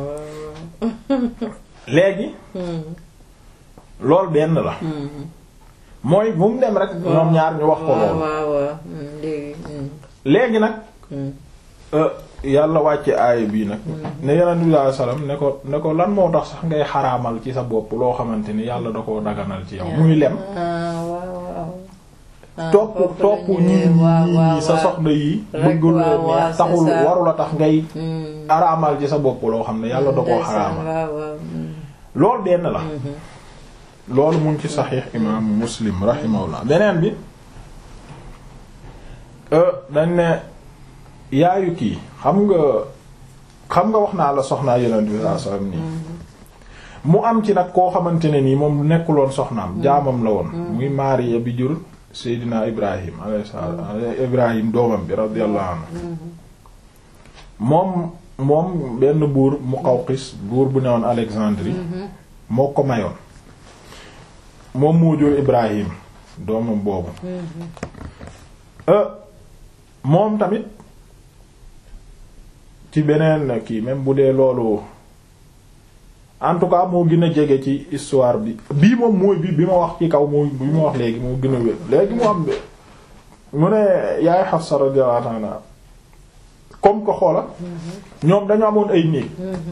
léegi loolu benn la mooy bu mu dem rek ñoom ñaar ñu wax ko loolu léegi nag yàlla wàcce aaya bii nag ne yeneen bi saa sallam ne ko ne ko lan moo tax sax ngay xaraamal ci sa bopp loo xamante ni yàlla da koo daganal ci yow muy lem topp topp ñii ñii sa soxna yi bëggul neex taxul warula tax ngay araamal ci sa bopp loo xam ne yàlla da koo xaraamal loolu benn la loolu mu ngi ci saxiix imaamu muslim rahimahullah beneen bi dañ ne yaayu kii xam nga xam nga wax naa la soxnaa yonent bi sallallahu alayhi wasallam nii mu am ci nag koo xamante ne nii moom nekkuloon soxnaam jaamam la woon muy Maariya bi jur Seydina Ibrahim alayhi salaam Ibrahim doomam bi radiyallahu anhu moom moom benn buur Muqawqis buur bu newoon Alexandrie moo ko mayoon moom moo jur Ibrahim doomam boobu moom tamit ci beneen kii même bu dee loolu en tout cas moo gën a jege ci histoire bi bii moom mooy bi bi ma wax ci kaw moo bi ma wax léegi moo gën a wér léegi mu am mu ne yaay Hafsa radiyallahu anha comme ko xoola ñoom dañu amoon ay néeg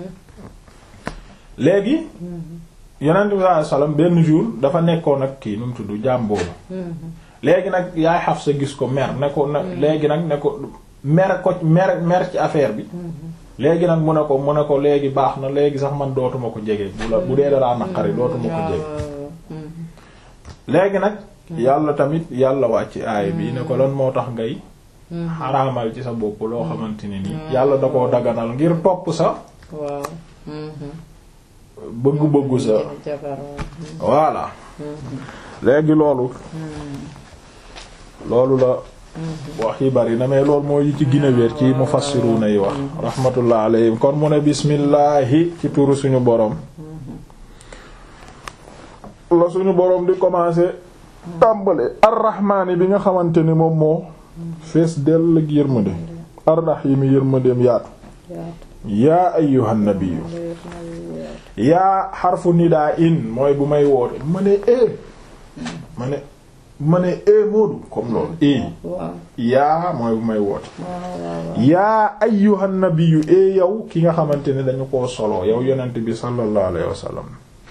léegi yonent bi sallallahu alayhi wasallam benn jour dafa nekkoon ak kii nu mu tudd jaam boobu léegi nag yaay Hafsa gis ko mer ne ko na léegi nag ne ko mer ko mer mer ci affaire bi léegi nag mu ne ko mu ne ko léegi baax na léegi sax man dootuma ko jege bu la bu dee dalaa naqari dootuma ko jege léegi nag yàlla tamit yàlla wàcc aaya bi ne ko lan moo tax ngay xaraamal ci sa bopp loo xamante ne nii yàlla da koo daganal ngir topp sa bëggu-bëggu sa voilà léegi loolu loolu la wax yi bari na mais loolu moo yi ci gën a wér ci mufassiruna yi wax rahmatullah alayhim kon mu ne bismillahi ci turu suñu borom la suñu borom di commencer tàmbale arrahmaani bi nga xamante ni moom moo fees dell ak yërmande arrahimi yërmandeem yaatu yaa ayyuhan nabiyyu yaa xarfu nidaa in mooy bu may woote ma ne e ma ne ma ne e moodu comme loolu e yaa mooy bu may woote yaa ayyuhan nabiyyu e yow ki nga xamante ne dañu koo solo yow yonent bi sallallahu alayhi wa sallam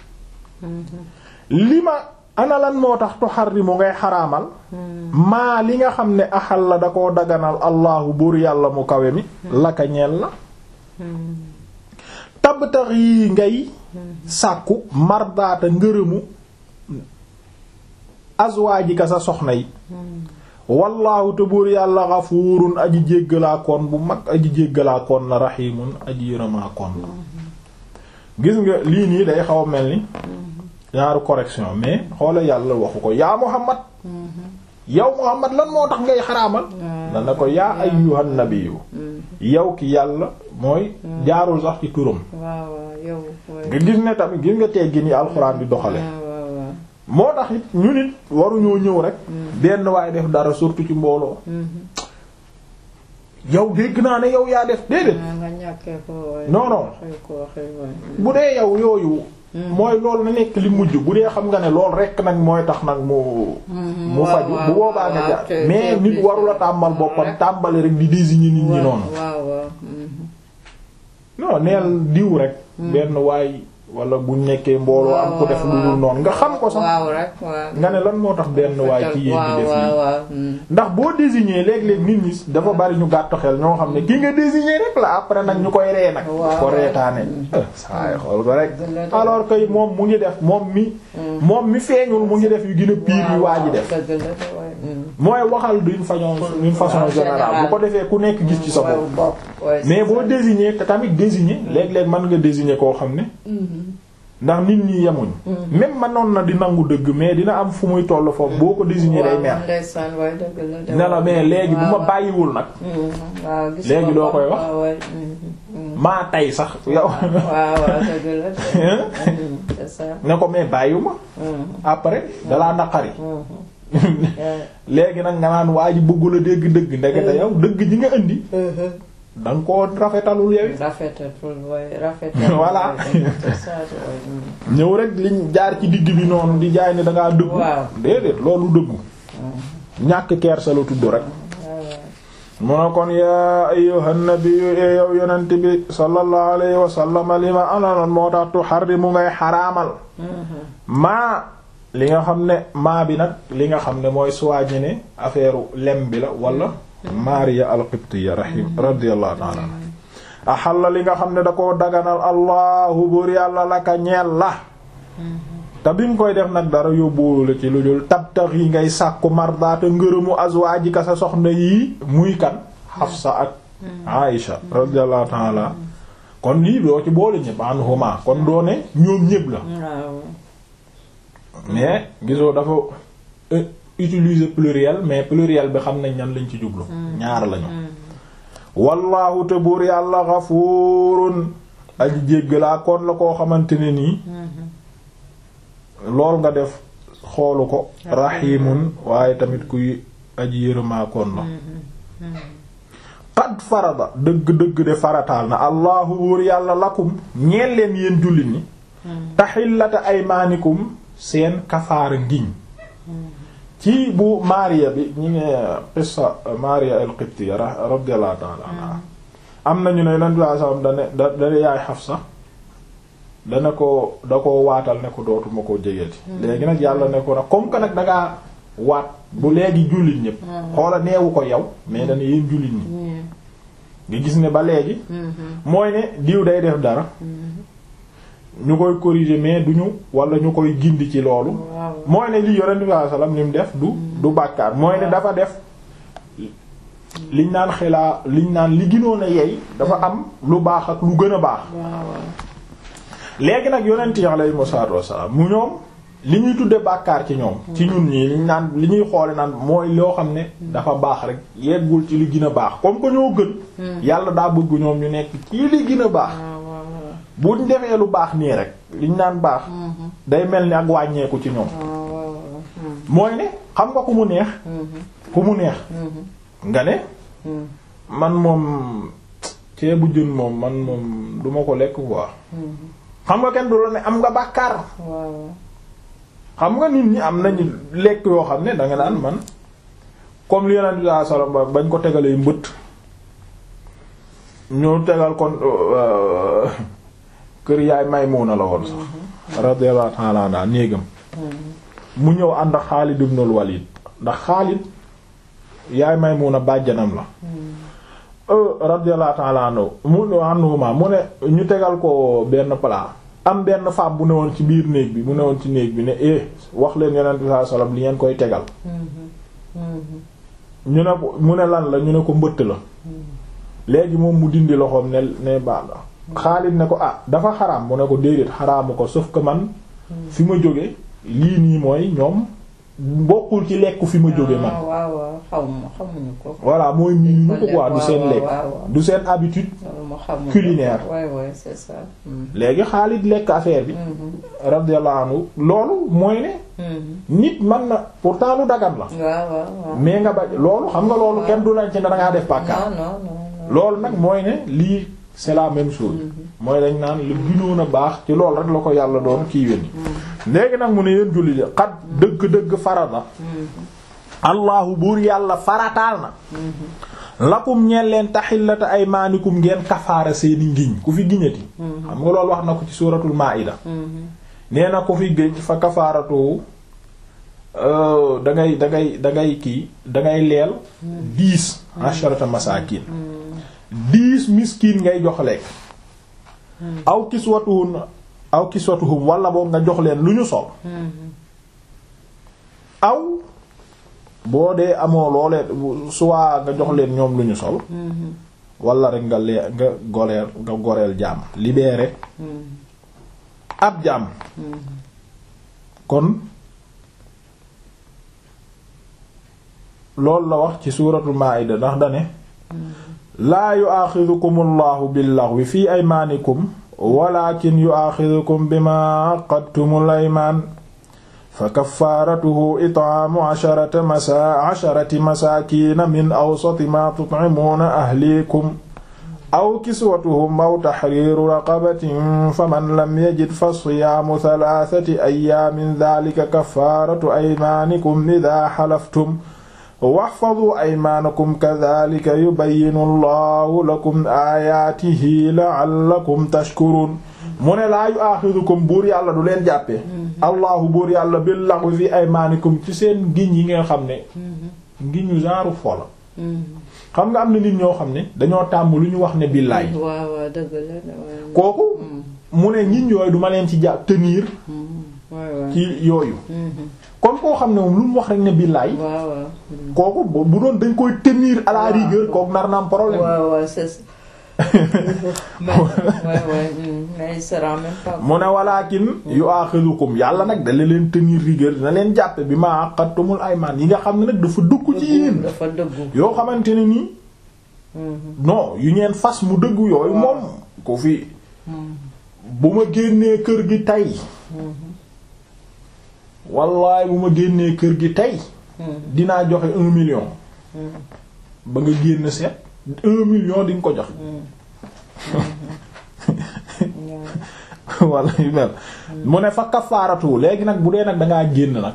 li ma ana lan moo tax tuharrimu ngay xaraamal maa li nga xam ne axal la da koo daganal allahu buur yàlla mu kawe mi laka ñeel la tabtax yi ngay sàkku mardaata ngërëmu azwaajika sa soxna yi wallaahu te buur yàlla xafuurun aji jéggalaakoon bu mag aji jéggalaakoon la raxiimun aji yërëmaakoon la gis nga lii nii day xaw a mel ni ñaaru correction mais xoola yàlla waxu ko yaa Muhammad yow Muhammad lan moo tax ngay xaraamal dana ko yaa ayyuhan nabiyyu yow ki yàlla mooy jaarul sax ci turam nga gis ne tamit gis nga teggi ni alxuraan di doxale moo tax it ñu nit waruñoo ñëw rek benn waaye def dara surtout ci mbooloo yow dégg naa ne yow yaa def déedéet non non bu dee yow yooyu mooy loolu na nekk li mujj bu dee xam nga ne loolu rekk nag mooy tax nag mu mu faju bu boobaa nga jaar mais nit warula tàmbal boppam tàmbali rek di désigner nit ñi noonu non neel diw rek benn waay wala bu nekkee mbooloo am ko def lu dul noonu nga xam ko sax nga ne lan moo tax benn waay ci yéen di def lii ndax boo désigner léeg-léeg nit ñi dafa bari ñu gàtt xel ñoo xam ne ki nga désigner rek la après nag ñu koy ree nag ko reetaane saay xool ko rek alors que moom mu ngi def moom mi moom mi feeñul mu ngi def yu gën a pire yu waa ji def mooy waxal d'une façon d'une façon générale bu ko defee ku nekk gis ci sa bopp mais boo désigner te tamit désigner léeg-léeg mën nga désigner koo xam ne ndax nit ñi yemuñ même manoon na di nangu dëgg mais dina am fu muy toll foofu boo ko désigner day mer
ndeysaan waay dëgg la de
ne la mais léegi bu ma bàyyiwul nag
waaw gis
léegi
nga
loo
ko.
koy wax?
waaw waay, mm, mm.
maa tay sax yow
waaw waaw dëgg la de. Mm, c'est ça.
ne ko mais bàyyiwuma
Mm,
après dalaa naqari
mm, yeah.
léegi nag nga naan waa ji bëggul a dégg dëgg ndekete yow dëgg ji nga indi da nga koo rafetalul yow it.
rafetatul waay rafetatul.
Voilà.
waay, c'est ça, waay, mm.
ñëw rek liñ jaar ci digg bi noonu di jaay ne da ngaa dëggu
Waaw.
déedéet loolu dëggu ñàkk kersa la tudd rek
waaw waaw.
mu ne kon yaa ayyuhan nabiyyu e yow yonent bi sallallahu alayhi wa sallam lima ananoon moo tax tuharrimu ngay xaraamal
Mhm.
maa li nga xam ne maa bi nag li nga xam ne mooy soigné ne affaire lem bi la wala Maariya al-Qibtiyya rahim radiyallahu ta'ala anha axalla li nga xam ne da koo daganal allahu buur yàlla laka ñeel la te bi nga koy def nag dara yóbbuwul la ci lu dul tabtax yi ngay sàkku mardaata ngërëmu azwaajika sa soxna yii muy kan Hafsa ak Aïsha radiyallahu ta'ala kon lii doo ci boole ñëpp anhuma kon doo ne ñoom ñëpp la
waaw.
mais gisoo dafa euh, utiliser pluriel mais pluriel bi xam nañ ñan lañ ci jublu ñaar lañu wallahu te buur yàlla xafuurun aji jéggalaa kon la koo xamante ne nii lool nga def xoolu ko rahimun waaye tamit kuy aji yërëmaa kon la qad farada dëgg-dëgg de farataal na allahu buur yàlla lakum ñeel leen yéen jullit ñi taxillata aymaanikum seen kafaara ngiñ ci bu Maariya bi ñi ngi qissa Maariya al-Qibtiyya radiyallahu ta'ala anha am nañu ne Yonent bi sallallahu alayhi wasallam dane da dane yaay Xafsa dana ko da ko waatal ne ko dootuma ko jegeeti léegi nag yàlla ne ko nag comme que nag dangaa waat bu léegi jullit ñépp xoola neewu ko yow mais dana yéen jullit ñi nga gis ne ba léegi mooy ne diw day def dara ñu koy corriger mais duñu wala ñu koy gindi ci loolu
waaw.
mooy ne lii yonent bi sallallahu alayhi wasallam li mu def du du bàkkaar mooy ne dafa def liñ naan xilaa liñ naan li gënoon a yey dafa am lu baax ak lu gën a baax
waaw
léegi nag yonent yi alayhi salaatu wassalaam mu ñoom li ñuy tudde bàkkaar ci ñoom ci ñun ñii liñ naan li ñuy xoole naan mooy loo xam ne dafa baax rek yeggul ci li gën a baax comme que ñoo gën yàlla daa bëgg ñoom ñu nekk ci li gën a baax
waaw waaw.
buñ defee lu baax nii rek liñ naan baax day mel ni ak wàññeeku ci ñoom
waaw waaw.
mooy ne xam nga ku mu neex ku mu neex nga ne man moom ceebu jën moom man moom duma ko lekk quoi xam nga kenn du la ne am nga bàkkaar
waaw.
xam nga nit ñi am nañu lekk yoo xam ne danga naan man comme li yonent bi sallallahu alayhi wasallam bañ ko tegalee mbëtt ñoo tegal kon euh, kër yaay Maymuna la woon sax radiyallahu ta'ala anha néegam mu ñëw ànd ak Xaalid ibn al-Walid ndax Xaalid yaay Maymuna bàjjanam la euh radiyallahu ta'ala anhu mu anhuma mu ne ñu tegal ko benn plat am benn femme bu newoon ci biir néeg bi bu newoon ci néeg bi ne eh wax leen yonent bi sallallahu alayhi wasallam li ngeen koy tegal ñu ne ko mu ne lan la ñu ne ko mbëtt la léegi moom mu dindi loxoom ne ne baax na Xaalid ne ko ah dafa xaraam mu ne ko déedéet xaraamu ko sauf que man fi ma jóge lii nii mooy ñoom bokkul ci lekku fi ma jóge man
waaw waaw xaw ma xamuñu ko.
voilà mooy mii ñu ko quoi du seen
waaw,
lekk
waaw, waaw.
du seen habitude
loolu ma xamuñu
culinaire.
ko. waay waay c'est ça. Mhm.
léegi Xaalid lekk affaire bi
Mhm.
radiyallahu anhu loolu mooy ne
Mhm.
nit man na pourtant lu dagan la
waaw waaw waaw.
mais nga ba loolu xam nga loolu kenn du lañ ci ne dangaa def bàkkaar
non non non non.
loolu nag mooy ne lii c'est la même chose mooy dañ naan lu gënoon a baax ci loolu rek la ko yàlla doon kii weni léegi nag mu ne yéen julli de xat dëgg-dëgg farata allahu buur yàlla farataal na lakum ñeen leen taxillata ay maanikum ngeen kafaara seeni ngiñ ku fi giñati xam nga loolu wax na ko ci suuratul maa'ida
Mhm.
nee na ku fi géej fa kafaaratu euh, da ngay da ngay da ngay kii da ngay leel dix asharata masaakin dix miskin ngay jox lekk aw kiswatuhun aw kiswatuhum wala boog nga jox leen lu ñu sol
Mhm.
aw boo dee amoo loolee soit nga jox leen ñoom lu ñu sol
Mhm.
wala rek nga lee nga goleel nga goreel jaam libéré
Mhm.
ab jaam kon loolu la wax ci suuratul maa'ida ndax dane laa yu'aaxidukum allahu billaghwi fi aymaanikum walakin yu'aaxidukum bima aqadtumul aymaan fa kaffaaratuhu it'aamu asharati masa asharati masaakiina min awsati maa tut'imuuna ahliikum aw kiswatuhum aw tahriiru raqabatin faman lam yajid fa siyaamu thalathati ayyaamin dhaalika kaffaaratu aymaanikum idhaa halaftum wahfadhuu aymaanakum kadhaalika yubayyinu Allahu lakum aayaatihi la'allakum tashkuruun mu ne laa yu'aaxidukum buur yàlla du leen jàppee. Allahu buur yàlla bil laghwi fi aymaanikum ci seen giñ yi nga xam ne. ngiñu genre fola. xam nga am na nit ñoo xam ne dañoo tàmm lu ñu wax ne billaay.
waaw waaw dëgg la
kooku mu ne ñin yooyu duma leen ci jàpp tenir. ci yooyu. kon koo xam ne moom lu mu wax rek ne billaay.
waaw waaw.
kooku bu doon dañ koy tenir à la rigueur kooku nar na am problème.
waaw waaw c'est ça. mais ouais, ouais, mais il sera même pas.
mu ne walaakin yu'aaxidukum yàlla nag da leen tenir rigueur dina leen jàppe bi ma aqadtumul aymaan yi nga xam ne nag dafa dugg ci yéen.
dafa dëggu.
yoo xamante ne nii. non yu ngeen fas mu dëggu yooyu moom. ko fi bu ma génnee kër gi tey. wallaay bu ma génnee kër gi tey. dinaa joxe un million. ba nga génn seet un million di nga ko joxe. wala yu mel mu ne fa kafaaratu léegi nag bu dee nag dangaa génn nag.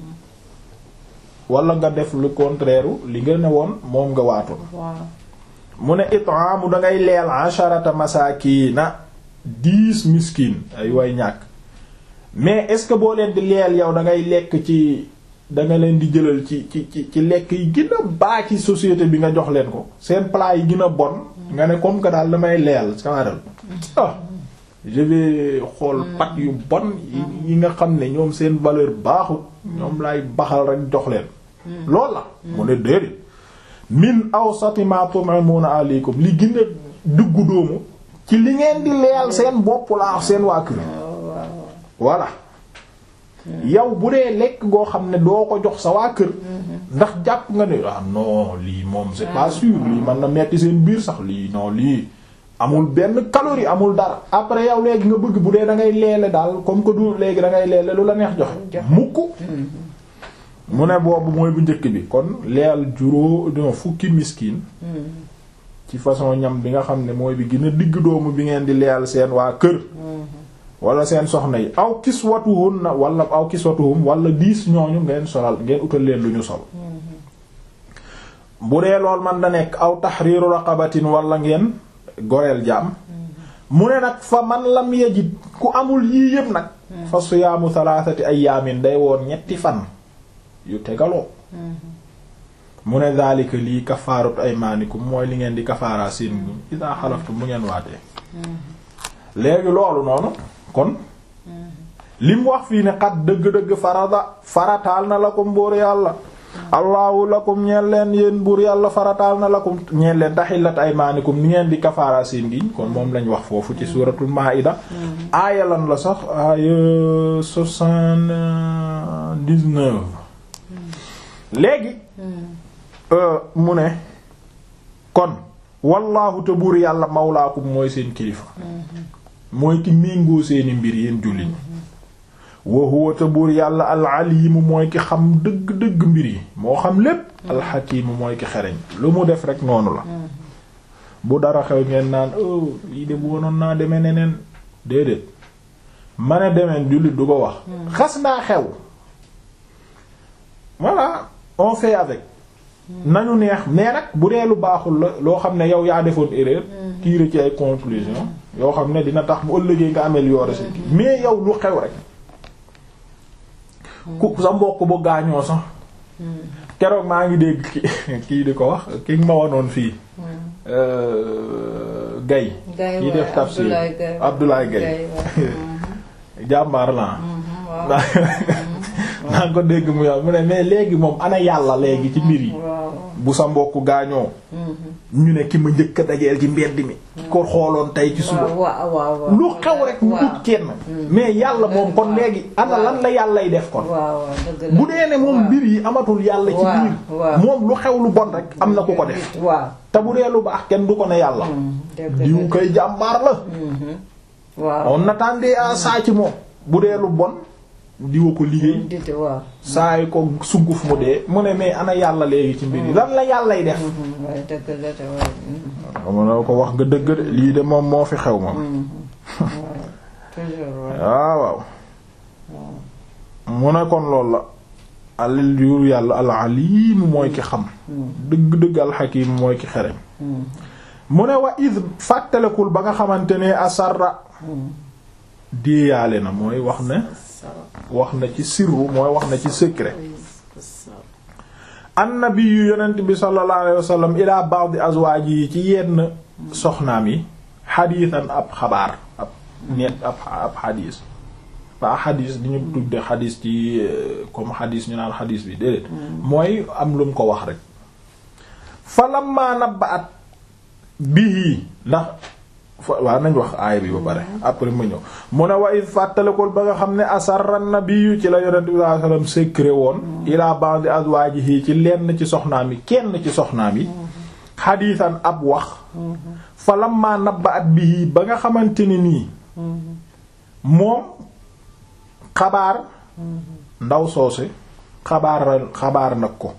wala nga def le contraire li nga ne woon moom nga waatoon. mu ne it'aamu dangay leel asharata masaakiina dix miskin ay way ñàkk. mais est-ce que boo leen di leel yow da ngay lekk ci da nga leen di jëlal ci ci ci ci lekk yi gën a baa ci société bi nga jox leen ko seen plat yi gën a bon nga ne comme que daal damay leel samaral ah je vais xool pat yu bon yi nga xam ne ñoom seen valeur baaxut ñoom lay baxal rek jox leen loolu la mu ne déedéet min awsati ma tum'imuna alaykum li gën a duggu doomu ci li ngeen di leel seen bopp laa seen waa kër voilà yow bu dee lekk goo xam ne doo ko jox sa waa kër ndax jàpp nga ne ah non lii moom c'est pas sûr lii mën na metti seen biir sax lii non lii amul benn calorie amul dara après yow léegi nga bëgg bu dee da ngay leele daal comme que du léegi da ngay leele lu la neex joxe mukk mu ne boobu mooy bu njëkk bi kon leel juróo non fukki miskin ci façon ñam bi nga xam ne mooy bi gën a digg doomu bi ngeen di leel seen waa kër wala seen soxna yi aw kiswatuhun na wala aw kiswatuhum wala diis ñooñu ngeen solal ngeen utal leen lu ñu sol bu dee lool man da nekk aw tahriru raqabatin wala ngeen goreel jaam mu ne nag fa man lam yajid ku amul yii yëpp nag fa siyaamu thalathati ayaamin day woon ñetti fan yu tegaloo mu ne daalika lii kafaaratu aymaanikum mooy li ngeen di kafaaraa seen idaa xalaftum bu ngeen waatee léegi loolu noonu kon li mu wax fii ne xat dëgg-dëgg farada farataal na lakum buur yàlla allahu lakum ñeen leen yéen buur yàlla farataal na lakum ñeen leen taxillat aymaanikum ni ngeen di kafaara seen giñ kon moom lañ wax foofu ci suuratul maa'ida aaya lan la sax aaya soixante-dix-neuf léegi mu ne kon wallahu te buur yàlla mawlaakum mooy seen kilifa mooy ki méngoo seeni mbir yéen jullit wa huwa te buur yàlla al alimu mooy ki xam dëgg-dëgg mbir yi moo xam lépp alxakimu mooy ki xereñ lu mu def rek noonu la bu dara xew ngeen naan oh lii de bu wonoon naa demee neneen déedéet ma ne demeen jullit du ko wax xas naa xew voilà on fait avec nañu neex mais nag bu dee lu baaxul la loo xam ne yow yaa defoon erreur tirer ci ay conclusion yoo xam ne dina tax bu ëllëgee nga améliorer si mais yow lu xew rek ku sa mbokk bu gaañoo sax keroog maa ngi dégg ki kii di ko wax ki ma wanoon fii Gaye kii def tafsir Abdoulaye Gaye jàmbaar la naa ko dégg mu yow mu ne mais léegi moom ana yàlla léegi ci mbir yi
waaw
bu sa mbokk gaañoo ñu ne ki ma njëkk a dajeel ci mbedd mi ki ko xooloon tey ci suba
waaw waaw waaw
lu xew rek mu ut kenn mais yàlla moom kon léegi ana lan la yàllay def kon
waaw waaw dëgg la
bu dee ne moom mbir yi amatul yàlla ci
waaw,
biir
waaw.
moom lu xew lu bon rek am na ku ko def
waaw
te bu dee lu baax kenn du ko ne yàlla
dëgg la
diw koy jàmbaar la
waaw
on attendait à ça ci moom bu dee lu bon diwa ko liggéey
dit waaw
saay ko sunguf mu dee mu ne mais ana yàlla léegi ci mbir yi lan la yàllay def
waaye dëgg la te waaye
mu ne ko wax nga dëgg de lii de moom moo fi xew moom
toujours waaye
waaw waaw mu ne kon loolu la alil yu yàlla al alim mooy ki xam dëgg-dëgg al hakim mooy ki xereñ mu ne wa id fàttalekul ba nga xamante ne asarra déeyaale na mooy wax ne wax na ci sirru mooy wax na ci secret annabi yu yonent bi sallallahu alayhi wa sallam ila ba'd azwaaji yi ci yenn soxnaam yi xadiisan ab xabaar ab net ab ab xadiis ba xadiis di ñu tudde xadiis ci euh, comme xadiis ñu naan xadiis bi déedéet mooy am lu mu ko wax rek fa lamma nabba'at bihi ndax fa waaw nañ wax aaya bi ba pare après ma ñëw mu ne wa id fàttalikul ba nga xam ne asarra nabiyu ci la yonent bi sallallahu alayhi wasallam secret woon ila ba'd azwajihi ci lenn ci soxnaam yi kenn ci soxnaam yi xadiisan ab wax fa lamma nabba'at bihi ba nga xamante ni nii moom xabaar ndaw soose xabaar xabaar nag ko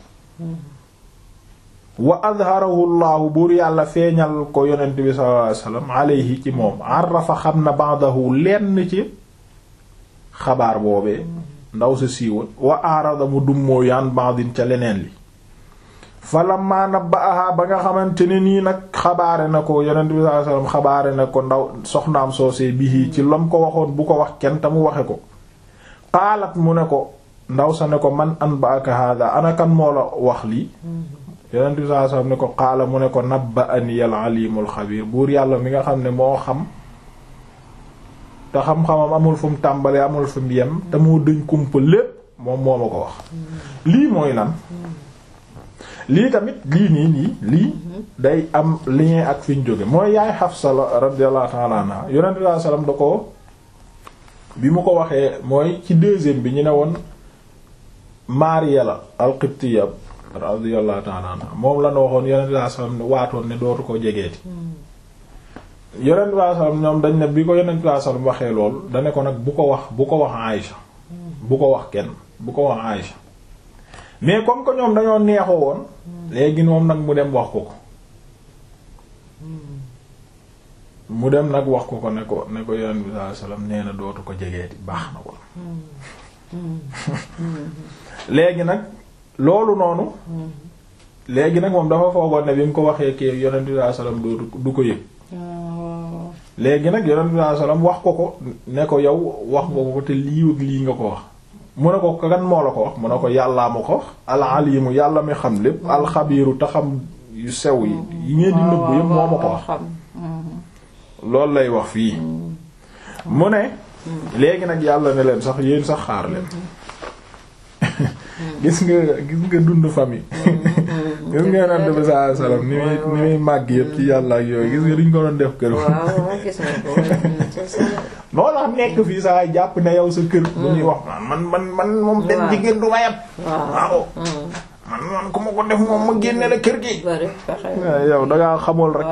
wa adharahu llahu buur yàlla feeñal ko yonent bi sallallahu alayhi wasallam alayhi ci moom arafa xam na ba'dahu lenn ci xabaar boobee ndaw sa siiwal wa arada mu dummoo yaan ba'din ca leneen li falamma nabba'aha ba nga xamante ne nii nag xabaare na ko yonent bi sallallahu alayhi wasallam xabaare na ko ndaw soxnaam soosee bihi ci lam ko waxoon bu ko wax kenn te mu waxe ko qaalat mu ne ko ndaw sa ne ko man anba'aka hada ana kan moo la wax lii yonent bi sallallahu alayhi wasallam ne ko qaala mu ne ko nabba'ani al-alimul xabiir buur yàlla mi nga xam ne moo xam te xam-xamam amul fu mu tàmbalee amul fu mu yem te moo dëñ kumpa lépp moom moo ma ko wax lii mooy lan lii tamit lii nii nii lii day am lien ak fi ñu jóge mooy yaay Xafsa la radiyallahu ta'ala anha yonent bi sallallahu alayhi wasallam da ko bi mu ko waxee mooy ci deuxième bi ñu ne woon Maariya la al-Qibtiyya radiyallahu ta'ala anha moom la ñu waxoon yonent bi sallallahu alayhi wasallam ne waatoon ne dootu ko jegeeti yonent bi sallallahu alayhi wasallam ñoom dañ ne bi ko yonent bi sallallahu alayhi wasallam waxee lool da ne ko nag bu ko wax bu ko wax Aïcha bu ko wax kenn bu ko wax Aïcha mais comme que ñoom dañoo neexoo woon léegi moom nag mu dem wax ko ko mu dem nag wax ko ko ne ko ne ko yonent bi sallallahu alayhi wasallam nee na dootu ko jegeeti baax na ko léegi nag loolu noonu léegi nag moom dafa foogoon ne bi mu ko waxee kii yonent bi sallallahu alayhi wasallam dootu du ko yëg léegi nag yonent bi sallallahu alayhi wasallam wax ko ko ne ko yow wax nga ko te lii ak lii nga ko wax mu ne ko kan moo la ko wax mu ne ko yàllaa ma ko wax al-alimu yàlla mi xam lépp alxabiiru te xam yu sew yi yi ngeen di nëbb yëpp moo ma ko wax loolu lay wax fii mu ne léegi nag yàlla ne leen sax yéen sax xaar leen gis nga gis nga dund famille gis nga yonent bi sallallahu alayhi wasallam ni muy ni muy màgg yëpp ci yàlla ak yooyu gis nga duñ ko doon def kër noo tax nekk fii saa jàpp ne yow sa kër bu ñuy wax man man man moom benn jigéen du ma yab waaw man man ku ma ko def moom ma génne la kër gi yow dangaa xamul rek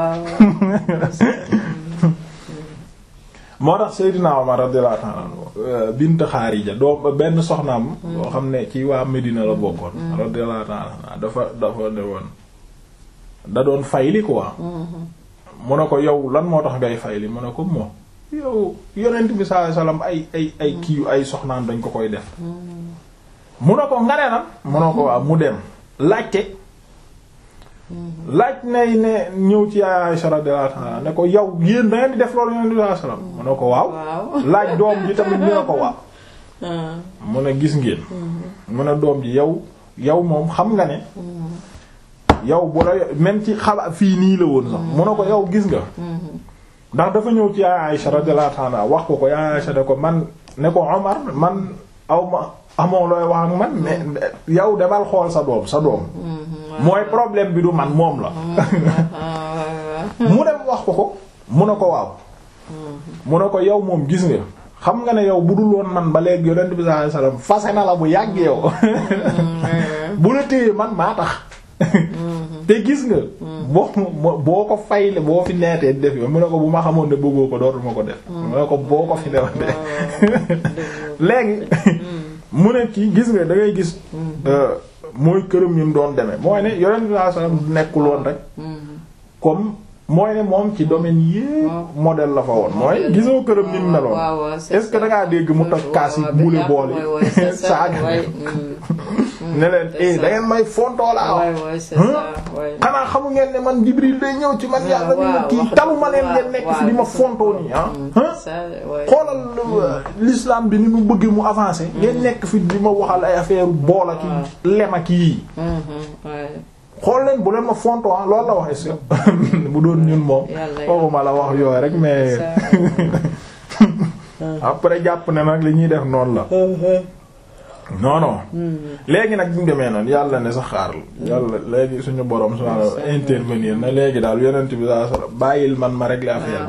moo tax Seydina Omar radiyallahu ta'ala anhu bint Xaarija doom benn soxnaam boo xam ne ci waa Medina la bokkoon radiyallahu ta'ala dafa dafa ne woon da doon fayli quoi mu ne ko yow lan moo tax ngay fayli mu ne ko moom yow yonent bi sallallahu alayhi wasallam ay ay ay kii ay soxnaam dañ ko koy def mu ne ko ngare na mu ne ko waaw mu dem laajte laaj nay ne ñëw ci Aisha radiyallahu anha ne ko yow yéen da ngeen di def loolu yonent bi sallallahu alayhi wasallam mu ne ko waaw laaj doom ji tamit ñu ne ko waaw mu ne gis ngeen mu ne doom ji yow yow moom xam nga ne yow bu la même ci xaba fii nii la woon sax mu ne ko yow gis nga ndax dafa ñëw ci Aisha radiyallahu anha wax ko ko Aisha ne ko man ne ko Omar man aw ma amoo looy wax ak man mais yow demal xool sa doom sa doom mooy problème bi du man moom la mu dem wax ko ko mu ne ko waaw mu ne ko yow moom gis nga xam nga ne yow bu dul woon man ba léegi yonent bi sallallahu alayhi wasallam fase na la bu yàgg yow bu la téye man maa tax te gis nga boo boo ko fayle boo fi neetee def yow mu ne ko bu ma xamoon ne bëggoo ko dootuma ko def mu ne ko boo ko fi newoon de léegi mu ne kii gis nga da ngay gis mooy këram ñu doon demee mooy ne yonent bi sallallahu alayhi wasallam nekkul woon rek comme mooy ne moom ci domaine yépp modèle la fa woon mooy gisoo këram ni mu meloon est-ce que da ngaa dégg mu toj kaas yi buule boole saaga ne leen eh da ngeen may fontoo laa wax xanaa xamu ngeen ne man Jibril day ñëw ci man yàlla ni ma kii talu ma leen ngeen nekk fi di ma fontoo nii ah xoolal l'islam bi ni mu bëgg mu avancer ngeen nekk fi di ma waxal ay affaire boola ki lema ki yii xool leen bu leen ma fonto ah loolu la wax est-ce que bu doon ñun moom waxuma la wax yooyu rek mais après jàpp ne nag li ñuy def noonu la non non léegi nag bu ñu demee noonu yàlla ne sa xaar yàlla léegi suñu borom subhaanahu intervenir na léegi daal yonent bi saa sala bàyyil man ma régler affaire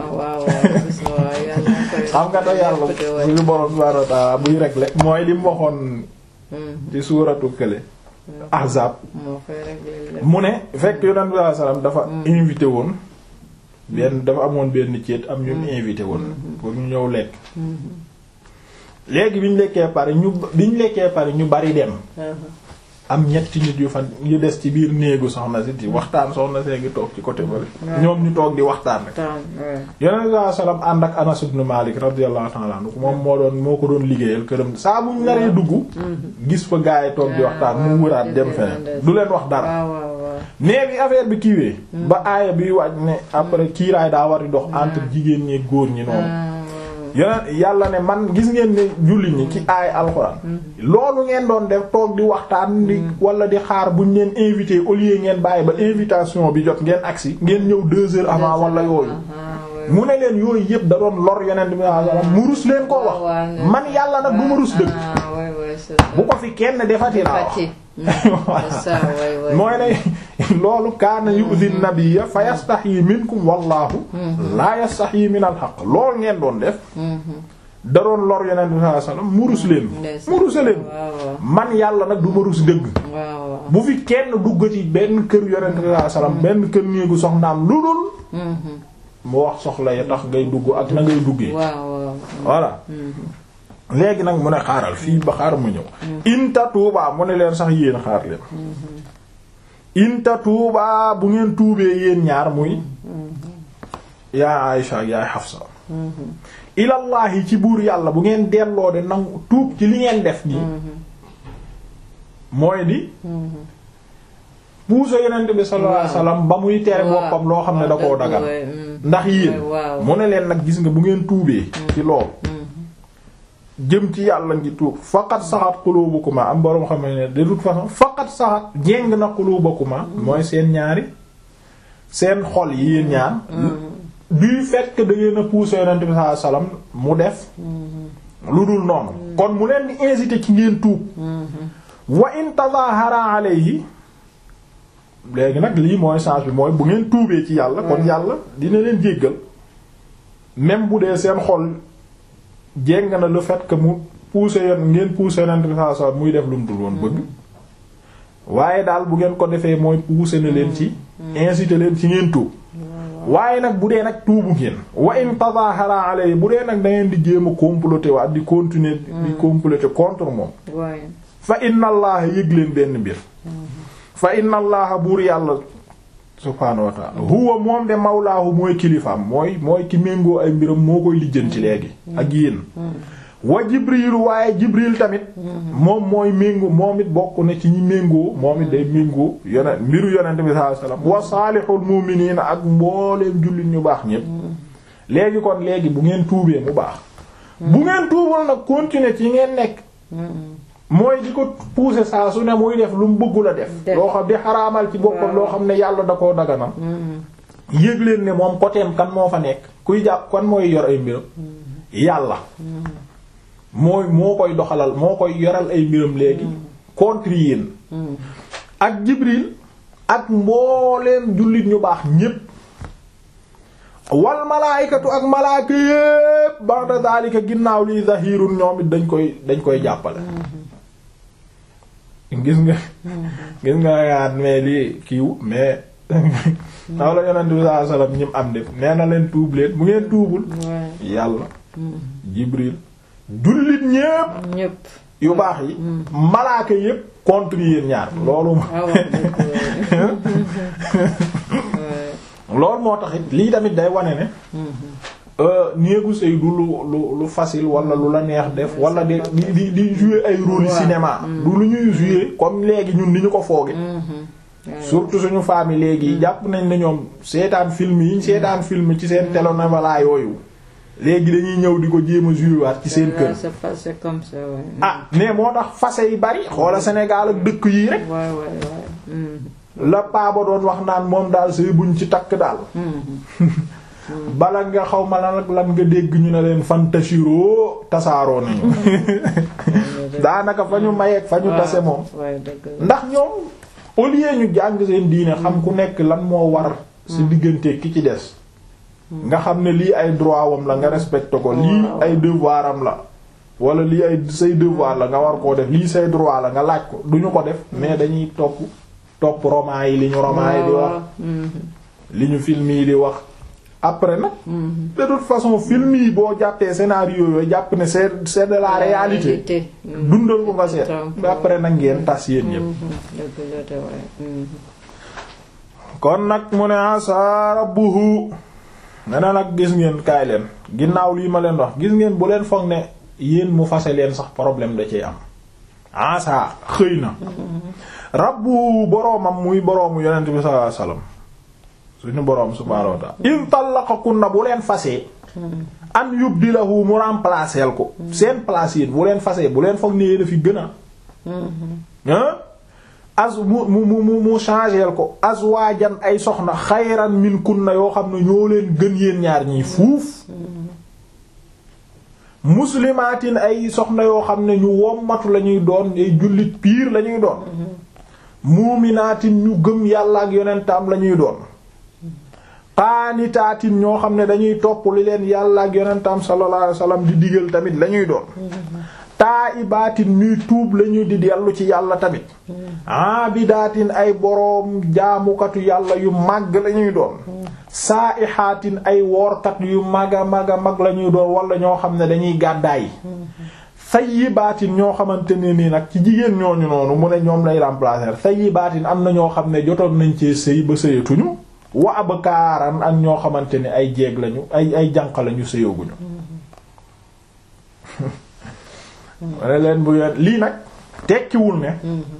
bi xam nga da yàlla suñu borom subhaanahu wa ta'ala buy régler mooy li mu waxoon ci suuratu kële ahzab mu ne fekk yonent bi saa salaam dafa invité woon benn dafa amoon benn ceet am ñu invité woon pour ñu ñëw lekk léegi bi ñu lekkee pare ñu bi ñu lekkee pare ñu bari dem am ñetti nit yu fan yu des ci biir néegu soxna si di waxtaan soxna see ngi toog ci côté bale ñoom ñu toog di waxtaan rek yonent bi salaam ànd ak Anas ibn Malik radiyallahu ta'ala anhu moom moo doon moo ko doon liggéeyal këram saa bu ñu naree dugg gis fa gaa yi toog di waxtaan mu wëraat dem feneen du leen wax dara mais bi affaire bi kiiwee ba aaya bi wàcc ne après kiiraay daa war di dox entre jigéen ñi góor ñi noonu yeneen yàlla ne man gis ngeen ne julli ñi ci aay alxuraan loolu ngeen doon def toog di waxtaan di wala di xaar buñ leen invité au lieu ngeen bàyyi ba invitation bi jot ngeen agsi ngeen ñëw deux heures avant wala yooyu mu ne leen yooyu yëpp da doon lor yonent bi sallallahu mu rus leen koo wax man yàlla nag du ma rus dëgg bu ko fi kenn defati laa wax mooy ne loolu kaana yu'zi nabiyya fa yastahyi minkum wallahu la yastahyi min al haqq loolu ngeen doon def da doon lor yonent bi sallallahu alayhi wasallam mu rus leen mu ruse leen man yàlla nag du ma rus dëgg bu fi kenn dugg ci benn kër yonent bi sallallahu alayhi wasallam benn kër néegu soxnaam lu dul mu wax soxla ya tax ngay dugg ak na ngay duggee voilà léegi nag mu ne xaaral fii ba xaar mu ñëw inta tuubaa mu ne leen sax yéen xaar leen inta tuubaa bu ngeen tuubee yéen ñaar muy yaa Aïsha ak yaay Hafsa ilallahi ci buur yàlla bu ngeen delloo de nangu tuub ci li ngeen def nii mooy di puusa yonent bi sallallahu alayhi wasallam ba muy tere boppam loo xam ne da koo dagal ndax yéen mu ne leen nag gis nga bu ngeen tuubee ci loolu jëm ci yàlla ngi tuub faqat saxat qulubukuma am boroom xam ne de toute façon faqat saxat jéng na qulubukuma mooy seen ñaari seen xol yi yéen ñaar du fait que da ngeen a pousser yonent bi sallallahu alayhi wasallam mu def lu dul noonu kon mu leen di inciter ci ngeen tuub wa in tazahara alayhi léegi nag lii mooy change bi mooy bu ngeen tuubee ci yàlla kon yàlla dina leen jéggal même bu dee seen xol jéng na le fait que mu pousser yoon ngeen pousser yonent bi sallallahu alayhi wasallam muy def lu mu dul woon bëgg waaye daal bu ngeen ko defee mooy pousser na leen ci inciter leen ci ngeen tuub waaye nag bu dee nag tuubu ngeen wa in tazahara alayhi bu dee nag da ngeen di jéem a comploter waat di continuer di comploter contre moom fa inna allaha yëg leen benn mbir fa inna allaha buur yàlla subhaanahu wa ta'ala huwa moom de mawlaahu mooy kilifaam mooy mooy ki méngoo ay mbiram moo koy lijjanti léegi ak yéen wa jibril waaye jibril tamit moom mooy méngoo moom it bokk na ci ñi méngoo moom it day méngoo yonent mbiru yonent bi sallallahu alayhi wasallam wa saalihul mu'miniina ak mbooleem jullit ñu baax ñépp léegi kon léegi bu ngeen tuubee mu baax bu ngeen tuubal nag continuer ci ngeen nekk mooy di ko pousser saa su ne muy def lu mu bëggul a def loo xam di xaraamal ci boppam loo xam ne yàlla da koo daganal yëg leen ne moom côtéem kan moo fa nekk kuy jàpp kan mooy yor ay mbiram yàlla mooy moo koy doxalal moo koy yoral ay mbiram léegi contre yéen ak Jibril ak mbooleem jullit ñu baax ñépp wal malaaykatu ak malaaka yépp ba'da daalika ginnaaw liy zahirun ñoom it dañ koy dañ koy jàppale gis nga gis nga yaat mais lii kiiw mais taw la yonent bi sallallahu alayhi wasallam ñim am def nee na leen tuub leen bu ngeen tuubul yàlla Jibril jullit ñépp
ñépp
yu baax yi malaaka yépp contre yéen ñaar loolu loolu moo tax it lii tamit day wane ne néegu sëy du lu lu lu facile wala lu la neex def wala di di di jouer ay rôle cinéma du lu ñuy jouer comme léegi ñun ni ñu ko fooge surtout suñu famille léegi jàpp nañ ne ñoom seetaan film yi ñu seetaan film ci seen télénovela yooyu léegi dañuy ñëw di ko jéem a jouer waat ci seen kër
c'est passé comme ça ouais.
ah mais moo tax fase yi bari xoola Sénégal ak dëkk yii rek
ouais ouais ouais
la paa ba doon wax naan moom daal sëy buñ ci takk daal bala nga xaw ma lan ak lan nga dégg ñu ne leen fantashiro tasaaroo nañu daanaka fa ñu mayeeg fa ñu tase moom
ouais dëgg la
ndax ñoom au lieu ñu jàng seen diine xam ku nekk lan moo war ci diggante ki ci des nga xam ne lii ay droit wam la nga respecté ko lii ay devoir am la wala lii ay say devoir la nga war koo def lii say droit la nga laaj ko duñu ko def mais dañuy topp topp roman yi li ñu roman yi di wax li ñu film yi di wax après nag de toute façon film yi boo jàppee scénario yooyu jàpp ne c'est c'est de la réalité dundal ko nga seet mais après nag ngeen tas yéen yépp
dëgg la te ouais
kon nag mu ne asa rabbuhu ne na nag gis ngeen kaay leen ginnaaw lii ma leen wax gis ngeen bu leen foog ne yéen mu fase leen sax problème da ciy am asa xëy na rabbu boroomam muy boroomu yonent bi sallallahu alayhi wasallam suñu boroom subhaanahu wa ta'ala in tallaqakunna bu leen fasee an yubdilahu mu remplacer ko seen place yéen bu leen fasee bu leen foog ne yéen a fi gën a ah as mu mu mu mu changeel ko azwaajan ay soxna xayran min kunna yoo xam ne ñoo leen gën yéen ñaar ñii fuuf muslimaatin ay soxna yoo xam ne ñu wommatu la ñuy doon ay jullit piir la ñuy doon muuminaatin ñu gëm yàlla ak yonentam la ñuy doon qaanitaatin ñoo xam ne dañuy topp li leen yàlla ak yonentam sallallahu alayhi wasallam di digal tamit la ñuy doon taa'ibaatin ñuy tuub lañuy di dellu ci yàlla tamit aabidaatin ay boroom jaamukatu yàlla yu màgg lañuy doon saa'ihaatin ay woorkat yu maga maga mag lañuy doon wala ñoo xam ne dañuy gàddaay sayyibaatin ñoo xamante ne nii nag ci jigéen ñooñu noonu mu ne ñoom lay remplacer sayyibaatin am na ñoo xam ne jotoon nañ cee sëy ba sëyatuñu wa abkaaran ak ñoo xamante ne ay jeeg lañu ay ay jànq lañu sëyaguñu wane leen bu yoon lii nag tekkiwul ne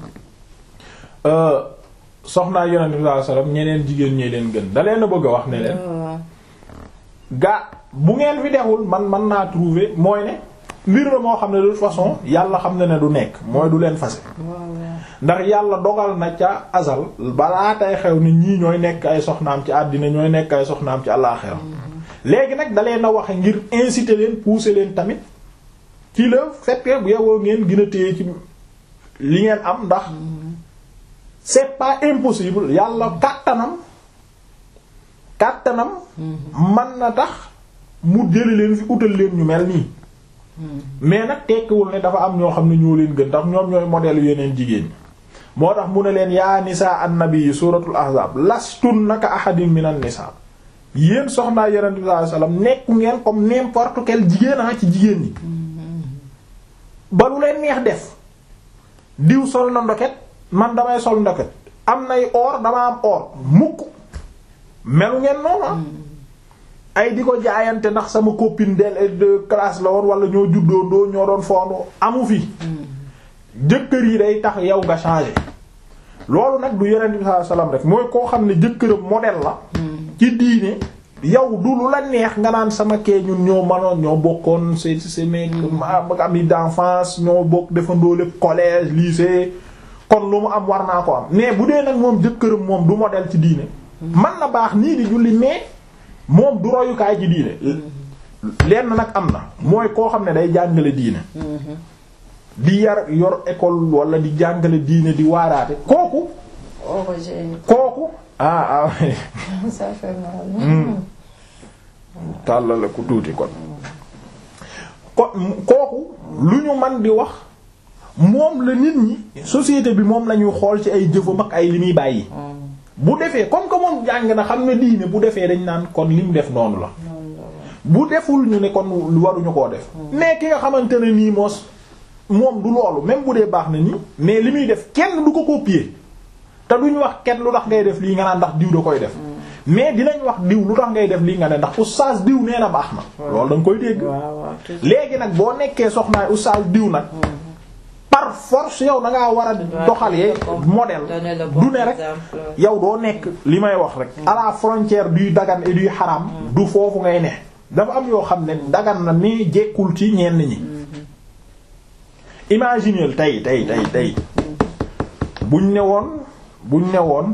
soxnaa yonent bi sallallahu alayhi wasallam ñeneen jigéen ñee leen gën da leen a bëgg a wax ne leen ga bu ngeen fi dexul man man naa trouver mooy ne mbir la moo xam ne de toute façon yàlla xam ne ne du nekk mooy du leen fase ndax yàlla dogal na ca azal balaa tay xew ni ñii ñooy nekk ay soxnaam ci àddina ñooy nekk ay soxnaam ci àllaaxira léegi nag da leen a waxe ngir inciter leen pousser leen tamit ci la fait que bu yowoo ngeen gën a téye ci li ngeen am ndax c'est pas impossible yàlla kàttanam kàttanam man na tax mu jëli leen fi utal leen ñu mel nii mais nag tekkiwul ne dafa am ñoo xam ne ñoo leen gën ndax ñoom ñooy modèle yeneen jigéen ñi moo tax mu ne leen yaa nisaa an-nabi suratul ahzab lastun naka ahadin minan nisaa yéen soxnaa yonent bi sallallahu alayhi wasallam nekku ngeen comme n'importe quel jigéen a ci jigéen ñi ba lu leen neex def diw sol na ndoket man damay sol ndoket am nay or dama am or mukk melu ngeen noonu ay di ko jaayante ndax sama copine de de classe la woon wala ñoo juddoondoo ñoo doon foondoo amu fi jëkkër yi day tax yow nga changer loolu nag du yonent bi sallallahu alayhi wasallam rek mooy koo xam ne jëkkëram modèle la ci diine yow du lu la neex nga naan sama kee ñun ñoo manoon ñoo bokkoon c'est c'est mes amis d'enfance ñoo bokk defandoo lépp collège lycée kon lu mu am war naa ko am mais bu dee nag moom jëkkëram moom du modèle ci diine man na baax nii di julli mais moom du royukaay ci diine lenn nag am na mooy koo xam ne day jàngale diine di yar yor école wala di jàngale diine di waaraate kooku kooku ah ah
ça fait mal.
tàllale ku tuuti kon ko kooku lu ñu man di wax moom la nit ñi société bi moom la ñuy xool ci ay jëfam ak ay li muy bàyyi bu defee comme que moom jàng na xam ne diine bu defee dañ naan kon li mu def noonu la bu deful ñu ne kon lu waruñu koo def mais ki nga xamante ne nii moos moom du loolu même bu dee baax na nii mais li muy def kenn du ko copier te duñu wax kenn lu tax ngay def lii nga naan ndax diw da koy def mais dinañ wax diw lu tax ngay def lii nga ne ndax oustaz diw nee na baax na loolu da nga koy dégg léegi nag boo nekkee soxnaay oustaz diw nag par force yow da ngaa war a doxalee modèle du ne rek yow doo nekk li may wax rek à la frontière du dagan et du xaram du foofu ngay ne dafa am yoo xam ne dagan na mais jekkul ci ñenn ñi imagineel tey tey tey tey buñ ne woon buñ ne woon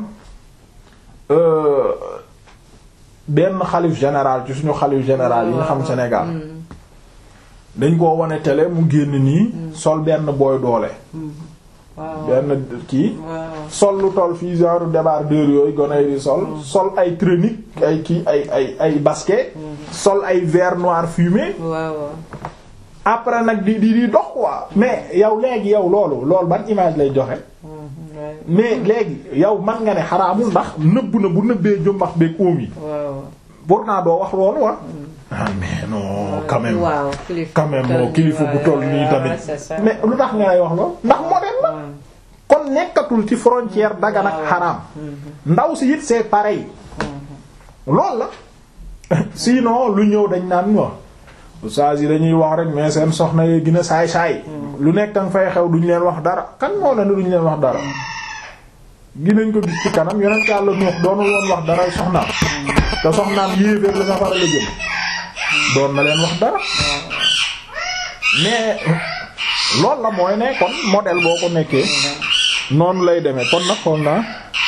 benn xalif général ci suñu xalif général yi nga xam Sénégal dañ koo wane télé mu génn nii sol benn booy doole benn kii sol lu toll fii genre débardeur yooyu gone yi di sol sol ay tunique ay kii ay ay ay basket sol ay vert noir fumé après nag di di di dox quoi mais yow léegi yow loolu loolu ban image lay joxe mais léegi yow man nga ne xaraamul ndax nëbb na bu nëbbee jumbax beeg oom yi pourtant doo wax loolu wa ah mais non quand même quand même moo kilifa bu toll nii tamit mais lu tax nga lay wax loolu ndax modèle la kon nekkatul ci frontière dagan ak xaraam ndaw si it c'est pareil loolu la sinon lu ñëw dañ naan wa oustaz yi dañuy wax rek mais seen soxna yi gën a saay-saay lu nekk nga fay xew duñ leen wax dara kan moo la ne duñ leen wax dara ginañ ko gis ci kanam yonent Yàlla Nuux doonu woon wax dara soxnaam te soxnaam yéeféer la safara la jëm doon na leen wax dara mais loolu la mooy ne kon modèle boo ko nekkee noonu lay demee kon nag xool naa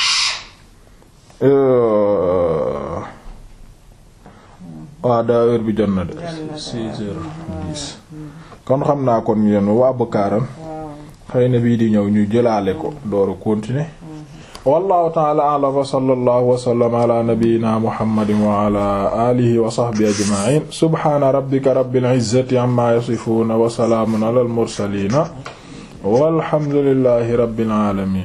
waaw daa heure bi jot na de six heures dix kon xam naa kon yéen waa Bakaaram xëy na bii di ñëw ñu jëlaale ko dooru continuer wallahu ta'ala a'lam wa sallallahu wa sallama ala nabiyyina muhammadin wa ala alihi wa sahbihi ajma'in subhana rabbika rabbil izzati amma yasifuna wa salamun ala al mursalin walhamdulillahi rabbil alamin